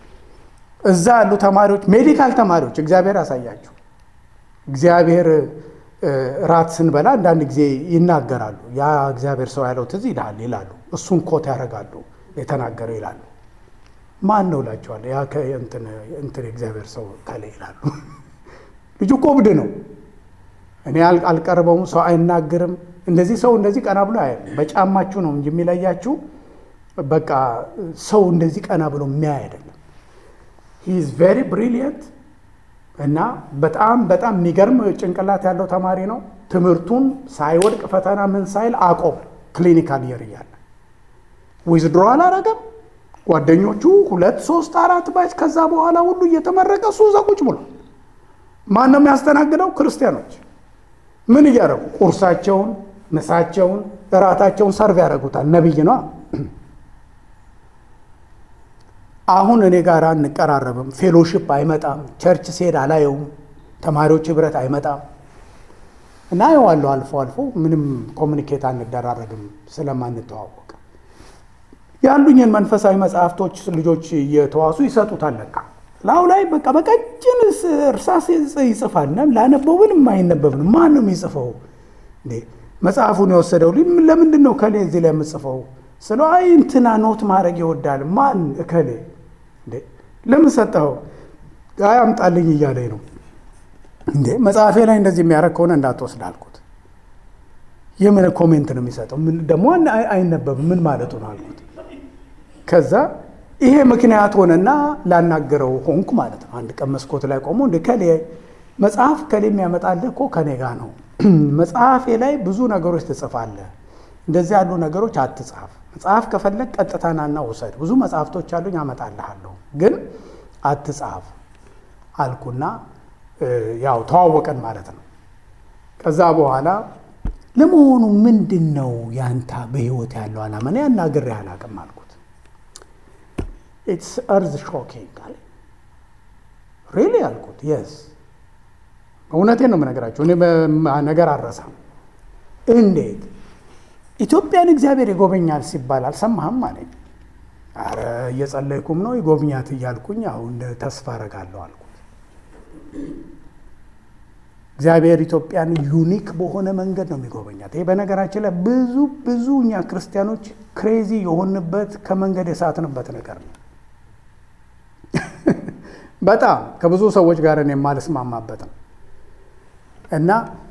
እዛ ያሉ ተማሪዎች ሜዲካል ተማሪዎች እግዚአብሔር ያሳያችሁ። እግዚአብሔር ራት ስንበላ አንዳንድ ጊዜ ይናገራሉ። ያ እግዚአብሔር ሰው ያለው ትዝ ይልሃል ይላሉ። እሱን ኮት ያደርጋሉ የተናገረው ይላሉ። ማን ነው እላቸዋለሁ። ያ እንትን የእግዚአብሔር ሰው ከለ ይላሉ። ልጁ እኮ እብድ ነው። እኔ አልቀርበውም፣ ሰው አይናገርም። እንደዚህ ሰው እንደዚህ ቀና ብሎ አያይም። በጫማችሁ ነው እንጂ የሚለያችሁ በቃ ሰው እንደዚህ ቀና ብሎ የሚያይ አይደለም። ሂዝ ቬሪ ብሪሊየንት እና በጣም በጣም የሚገርም ጭንቅላት ያለው ተማሪ ነው። ትምህርቱን ሳይወድቅ ፈተና ምን ሳይል አቆም ክሊኒካል የር እያለ ዊዝድሮ አላረገም። ጓደኞቹ ሁለት ሶስት አራት ባች ከዛ በኋላ ሁሉ እየተመረቀ እሱ እዛ ቁጭ ብሎ ማን ነው የሚያስተናግደው? ክርስቲያኖች ምን እያደረጉ ቁርሳቸውን፣ ምሳቸውን፣ እራታቸውን ሰርቭ ያደርጉታል። ነቢይ ነው። አሁን እኔ ጋር አንቀራረብም። ፌሎሺፕ አይመጣም። ቸርች ስሄድ አላየውም። ተማሪዎች ህብረት አይመጣም እና አየዋለሁ አልፎ አልፎ። ምንም ኮሚኒኬት አንደራረግም ስለማንተዋወቅ። ያሉኝን መንፈሳዊ መጽሐፍቶች ልጆች እየተዋሱ ይሰጡታል። ለካ ላው ላይ በቃ በቀጭን እርሳስ ይጽፋል። ላነበው ብል የማይነበብ ነው። ማን ነው የሚጽፈው? እንዴ መጽሐፉን የወሰደው ለምንድን ነው ከሌ እዚህ ላይ የምጽፈው ስለ አይ እንትና ኖት ማድረግ ይወዳል። ማን እከሌ እንዴ ለምን ሰጠኸው? አይ አምጣልኝ እያለኝ ነው። እንዴ መጽሐፌ ላይ እንደዚህ የሚያደርግ ከሆነ እንዳትወስድ አልኩት። የምን ኮሜንት ነው የሚሰጠው? ደግሞ አይነበብም ምን ማለቱ ነው አልኩት። ከዛ ይሄ ምክንያት ሆነና ላናገረው ሆንኩ ማለት ነው። አንድ ቀን መስኮት ላይ ቆሞ እንደ ከሌ መጽሐፍ ከሌ የሚያመጣልህ እኮ ከኔ ጋር ነው። መጽሐፌ ላይ ብዙ ነገሮች ትጽፋለህ እንደዚህ ያሉ ነገሮች አትጻፍ። መጽሐፍ ከፈለግ ቀጥታ ናና ውሰድ። ብዙ መጽሐፍቶች አሉኝ አመጣልሃለሁ፣ ግን አትጻፍ አልኩና ያው ተዋወቀን ማለት ነው። ከዛ በኋላ ለመሆኑ ምንድን ነው ያንተ በህይወት ያለው ዓላማ? እኔ አናግሬህ አላውቅም አልኩት። ኢትስ እርዝ ሾኪንግ አለ። ሪሊ አልኩት። የስ እውነቴን ነው የምነግራቸው። እኔ ነገር አልረሳም። እንዴት ኢትዮጵያን እግዚአብሔር ይጎበኛል ሲባል አልሰማህም አለኝ። አረ እየጸለይኩም ነው ይጎብኛት እያልኩኝ አሁን ተስፋ አረጋለሁ አልኩት። እግዚአብሔር ኢትዮጵያን ዩኒክ በሆነ መንገድ ነው የሚጎበኛት። ይሄ በነገራችን ላይ ብዙ ብዙ እኛ ክርስቲያኖች ክሬዚ የሆንበት ከመንገድ የሳትንበት ነገር ነው። በጣም ከብዙ ሰዎች ጋር የማልስማማበት ነው እና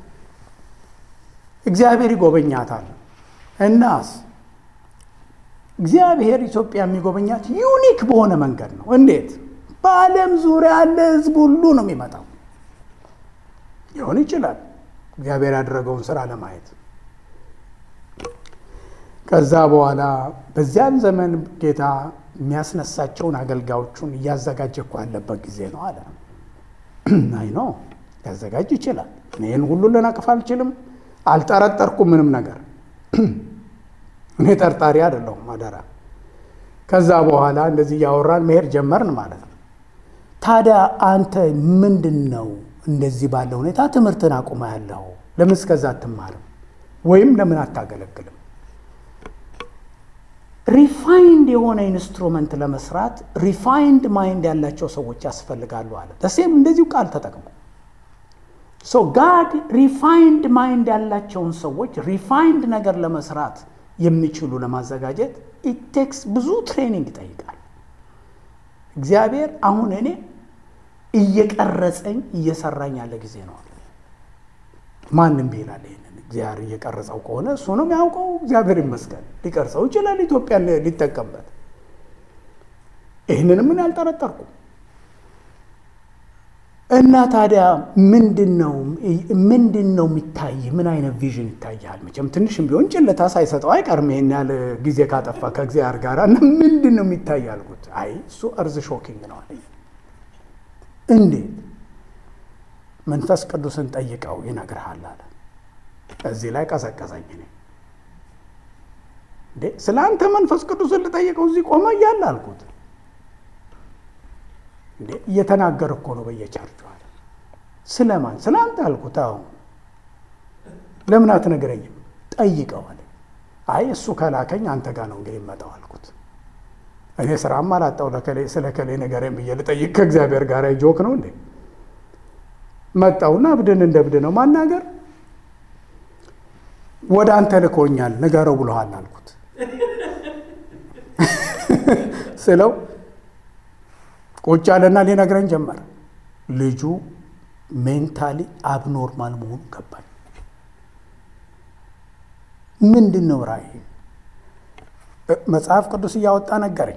እግዚአብሔር ይጎበኛታል። እናስ እግዚአብሔር ኢትዮጵያ የሚጎበኛት ዩኒክ በሆነ መንገድ ነው። እንዴት? በዓለም ዙሪያ ያለ ሕዝብ ሁሉ ነው የሚመጣው። ሊሆን ይችላል እግዚአብሔር ያደረገውን ስራ ለማየት። ከዛ በኋላ በዚያን ዘመን ጌታ የሚያስነሳቸውን አገልጋዮቹን እያዘጋጀ እኮ ያለበት ጊዜ ነው አለ። አይ ነው ሊያዘጋጅ ይችላል። ይህን ሁሉ ልነቅፍ አልችልም። አልጠረጠርኩም ምንም ነገር እኔ ጠርጣሪ አይደለሁም። አደራ። ከዛ በኋላ እንደዚህ እያወራን መሄድ ጀመርን ማለት ነው። ታዲያ አንተ ምንድን ነው እንደዚህ ባለ ሁኔታ ትምህርትን አቁማ ያለው? ለምን እስከዛ አትማርም? ወይም ለምን አታገለግልም? ሪፋይንድ የሆነ ኢንስትሩመንት ለመስራት ሪፋይንድ ማይንድ ያላቸው ሰዎች ያስፈልጋሉ አለ። ደሴም እንደዚሁ ቃል ተጠቅሞ ሶ ጋድ ሪፋይንድ ማይንድ ያላቸውን ሰዎች ሪፋይንድ ነገር ለመስራት የሚችሉ ለማዘጋጀት ኢቴክስ ብዙ ትሬኒንግ ይጠይቃል። እግዚአብሔር አሁን እኔ እየቀረጸኝ እየሰራኝ ያለ ጊዜ ነው አለ። ማንም ይላል ይሄንን እግዚአብሔር እየቀረጸው ከሆነ እሱ ነው የሚያውቀው። እግዚአብሔር ይመስገን ሊቀርጸው ይችላል፣ ኢትዮጵያ ሊጠቀምበት። ይህንንም ምን አልጠረጠርኩም። እና ታዲያ ምንድን ነው ምንድን ነው የሚታይ? ምን አይነት ቪዥን ይታያል? መቼም ትንሽም ቢሆን ጭለታ ሳይሰጠው አይቀርም ይሄን ያህል ጊዜ ካጠፋ ከእግዚአብሔር ጋር እና ምንድን ነው የሚታይ አልኩት። አይ እሱ እርዝ ሾኪንግ ነው አለኝ። እንዴት? መንፈስ ቅዱስን ጠይቀው ይነግርሃል አለ። እዚህ ላይ ቀዘቀዘኝ። እኔ እንዴ ስለ አንተ መንፈስ ቅዱስን ልጠይቀው እዚህ ቆመ እያለ አልኩት። እንዴ እየተናገር እኮ ነው በየቸርቹ አለ። ስለማን? ስለ አንተ አልኩት። አዎ ለምን አትነግረኝም? ጠይቀው አለ። አይ እሱ ከላከኝ አንተ ጋር ነው እንግዲህ መጣው አልኩት። እኔ ስራም አላጣው ስለ ከሌ ነገሬን ብዬ ልጠይቅ ከእግዚአብሔር ጋር ጆክ ነው እንዴ? መጣውና እብድን እንደ እብድ ነው ማናገር። ወደ አንተ ልኮኛል ንገረው ብሎሃል አልኩት ስለው ቁጭ አለና ሊነግረኝ ጀመረ። ልጁ ሜንታሊ አብኖርማል መሆኑ ገባኝ። ምንድን ነው ራእይ? መጽሐፍ ቅዱስ እያወጣ ነገረኝ።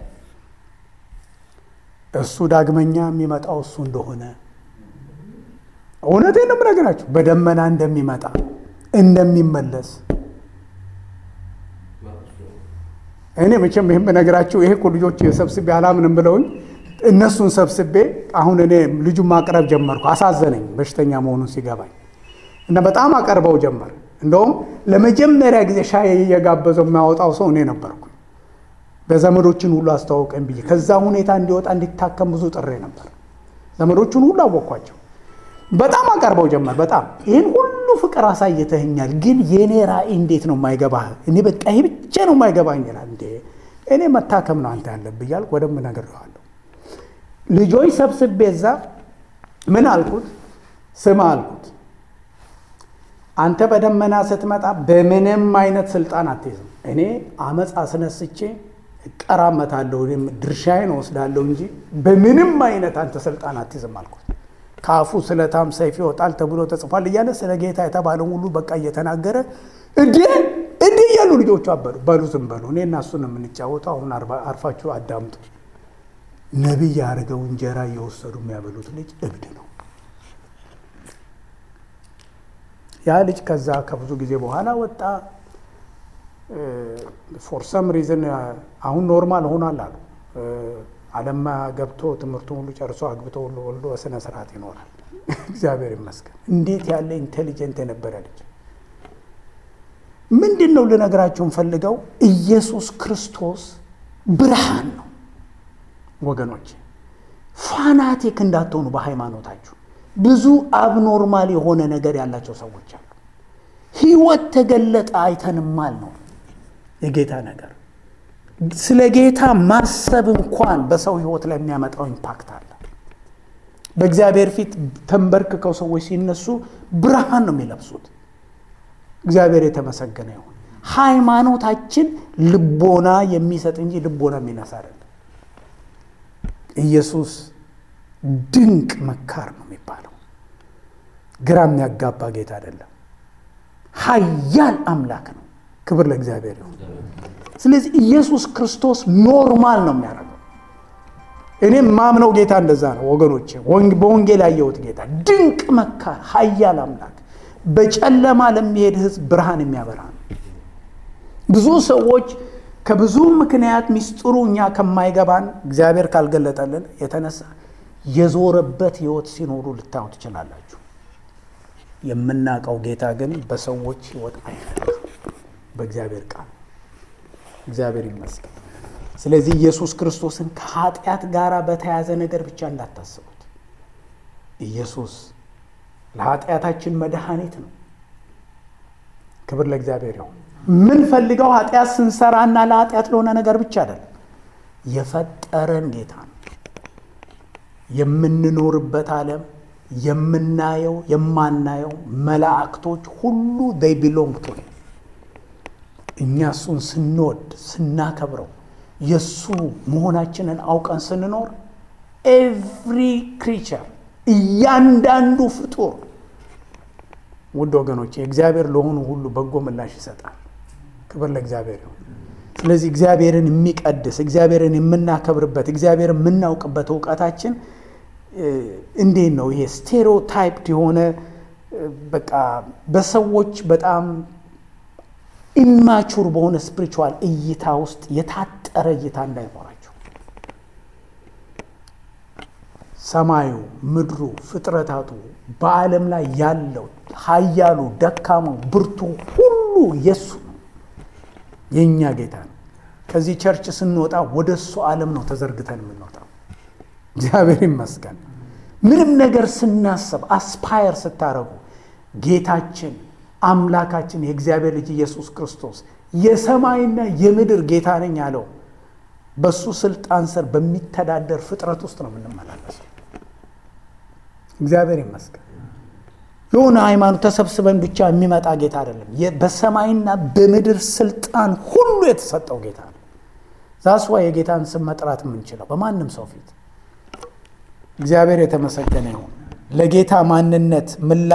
እሱ ዳግመኛ የሚመጣው እሱ እንደሆነ እውነቴን ነው የምነግራችሁ። በደመና እንደሚመጣ እንደሚመለስ እኔ መቼም ይህም በነገራችሁ ይሄ እኮ ልጆች ሰብስቤ አላምንም ብለውኝ እነሱን ሰብስቤ አሁን እኔ ልጁን ማቅረብ ጀመርኩ። አሳዘነኝ በሽተኛ መሆኑን ሲገባኝ እና በጣም አቀርበው ጀመር። እንደውም ለመጀመሪያ ጊዜ ሻይ እየጋበዘው የሚያወጣው ሰው እኔ ነበርኩ። በዘመዶችን ሁሉ አስተዋውቀን ብዬ ከዛ ሁኔታ እንዲወጣ እንዲታከም ብዙ ጥሬ ነበር። ዘመዶቹን ሁሉ አወቅኳቸው። በጣም አቀርበው ጀመር። በጣም ይህን ሁሉ ፍቅር አሳይተኸኛል፣ ግን የእኔ ራእይ እንዴት ነው የማይገባህ? እኔ በቃ ይሄ ብቻ ነው የማይገባኝ ይላል። እንዴ እኔ መታከም ነው አንተ ያለብህ እያልኩ ወደም እነግርሃለሁ። ልጆች ሰብስቤ እዛ ምን አልኩት? ስማ አልኩት፣ አንተ በደመና ስትመጣ በምንም አይነት ስልጣን አትይዝም። እኔ አመፅ አስነስቼ እቀራመታለሁ፣ ድርሻዬን እወስዳለሁ እንጂ በምንም አይነት አንተ ስልጣን አትይዝም አልኩት። ከአፉ ስለታም ሰይፍ ይወጣል ተብሎ ተጽፏል እያለ ስለ ጌታ የተባለውን ሁሉ በቃ እየተናገረ እዴ እዴ እያሉ ልጆቹ አበሉ። በሉ ዝም በሉ፣ እኔ እና እሱ ነው የምንጫወተው። አሁን አርፋችሁ አዳምጡ። ነቢይ ያደርገው እንጀራ እየወሰዱ የሚያበሉት ልጅ እብድ ነው። ያ ልጅ ከዛ ከብዙ ጊዜ በኋላ ወጣ። ፎር ሰም ሪዝን አሁን ኖርማል ሆኗል አሉ። አለማ ገብቶ ትምህርቱን ሁሉ ጨርሶ አግብቶ ሁሉ ወልዶ በስነ ስርዓት ይኖራል። እግዚአብሔር ይመስገን። እንዴት ያለ ኢንቴሊጀንት የነበረ ልጅ! ምንድን ነው ልነግራችሁ ፈልገው ኢየሱስ ክርስቶስ ብርሃን ነው ወገኖች። ፋናቲክ እንዳትሆኑ በሃይማኖታችሁ። ብዙ አብኖርማል የሆነ ነገር ያላቸው ሰዎች አሉ። ህይወት ተገለጠ አይተንማል ነው የጌታ ነገር ስለ ጌታ ማሰብ እንኳን በሰው ህይወት ላይ የሚያመጣው ኢምፓክት አለ። በእግዚአብሔር ፊት ተንበርክከው ሰዎች ሲነሱ ብርሃን ነው የሚለብሱት። እግዚአብሔር የተመሰገነ ይሁን። ሃይማኖታችን ልቦና የሚሰጥ እንጂ ልቦና የሚነሳ አይደለም። ኢየሱስ ድንቅ መካር ነው የሚባለው። ግራ የሚያጋባ ጌታ አይደለም። ኃያል አምላክ ነው። ክብር ለእግዚአብሔር ይሁን። ስለዚህ ኢየሱስ ክርስቶስ ኖርማል ነው የሚያደርገው። እኔም ማምነው ጌታ እንደዛ ነው ወገኖቼ። በወንጌል ያየሁት ጌታ ድንቅ መካር፣ ኃያል አምላክ፣ በጨለማ ለሚሄድ ህዝብ ብርሃን የሚያበራ ነው። ብዙ ሰዎች ከብዙ ምክንያት ሚስጥሩ እኛ ከማይገባን እግዚአብሔር ካልገለጠልን የተነሳ የዞረበት ህይወት ሲኖሩ ልታዩ ትችላላችሁ። የምናውቀው ጌታ ግን በሰዎች ህይወት አይነት በእግዚአብሔር ቃል እግዚአብሔር ይመስገን። ስለዚህ ኢየሱስ ክርስቶስን ከኃጢአት ጋር በተያዘ ነገር ብቻ እንዳታስቡት። ኢየሱስ ለኃጢአታችን መድኃኒት ነው። ክብር ለእግዚአብሔር ይሁን። የምንፈልገው ኃጢአት ስንሰራና ለኃጢአት ለሆነ ነገር ብቻ አይደለም። የፈጠረን ጌታ ነው። የምንኖርበት ዓለም የምናየው የማናየው መላእክቶች ሁሉ they belong to him። እኛ እሱን ስንወድ ስናከብረው የእሱ መሆናችንን አውቀን ስንኖር ኤቭሪ ክሪቸር እያንዳንዱ ፍጡር ውድ ወገኖች የእግዚአብሔር ለሆኑ ሁሉ በጎ ምላሽ ይሰጣል። ክብር ለእግዚአብሔር ይሁን። ስለዚህ እግዚአብሔርን የሚቀድስ እግዚአብሔርን የምናከብርበት እግዚአብሔርን የምናውቅበት እውቀታችን እንዴት ነው? ይሄ ስቴሪዮታይፕድ የሆነ በቃ በሰዎች በጣም ኢማቹር በሆነ ስፒሪቹዋል እይታ ውስጥ የታጠረ እይታ እንዳይኖራቸው ሰማዩ፣ ምድሩ፣ ፍጥረታቱ በዓለም ላይ ያለው ኃያሉ፣ ደካማው፣ ብርቱ ሁሉ የሱ ነው፣ የእኛ ጌታ ነው። ከዚህ ቸርች ስንወጣ ወደ እሱ ዓለም ነው ተዘርግተን የምንወጣው። እግዚአብሔር ይመስገን። ምንም ነገር ስናስብ አስፓየር ስታረጉ ጌታችን አምላካችን የእግዚአብሔር ልጅ ኢየሱስ ክርስቶስ የሰማይና የምድር ጌታ ነኝ ያለው በሱ ስልጣን ስር በሚተዳደር ፍጥረት ውስጥ ነው የምንመላለሰው። እግዚአብሔር ይመስገን። የሆነ ሃይማኖት ተሰብስበን ብቻ የሚመጣ ጌታ አይደለም። በሰማይና በምድር ስልጣን ሁሉ የተሰጠው ጌታ ነው። ዛስዋ የጌታን ስም መጥራት የምንችለው በማንም ሰው ፊት እግዚአብሔር የተመሰገነ ይሁን። ለጌታ ማንነት ምላሽ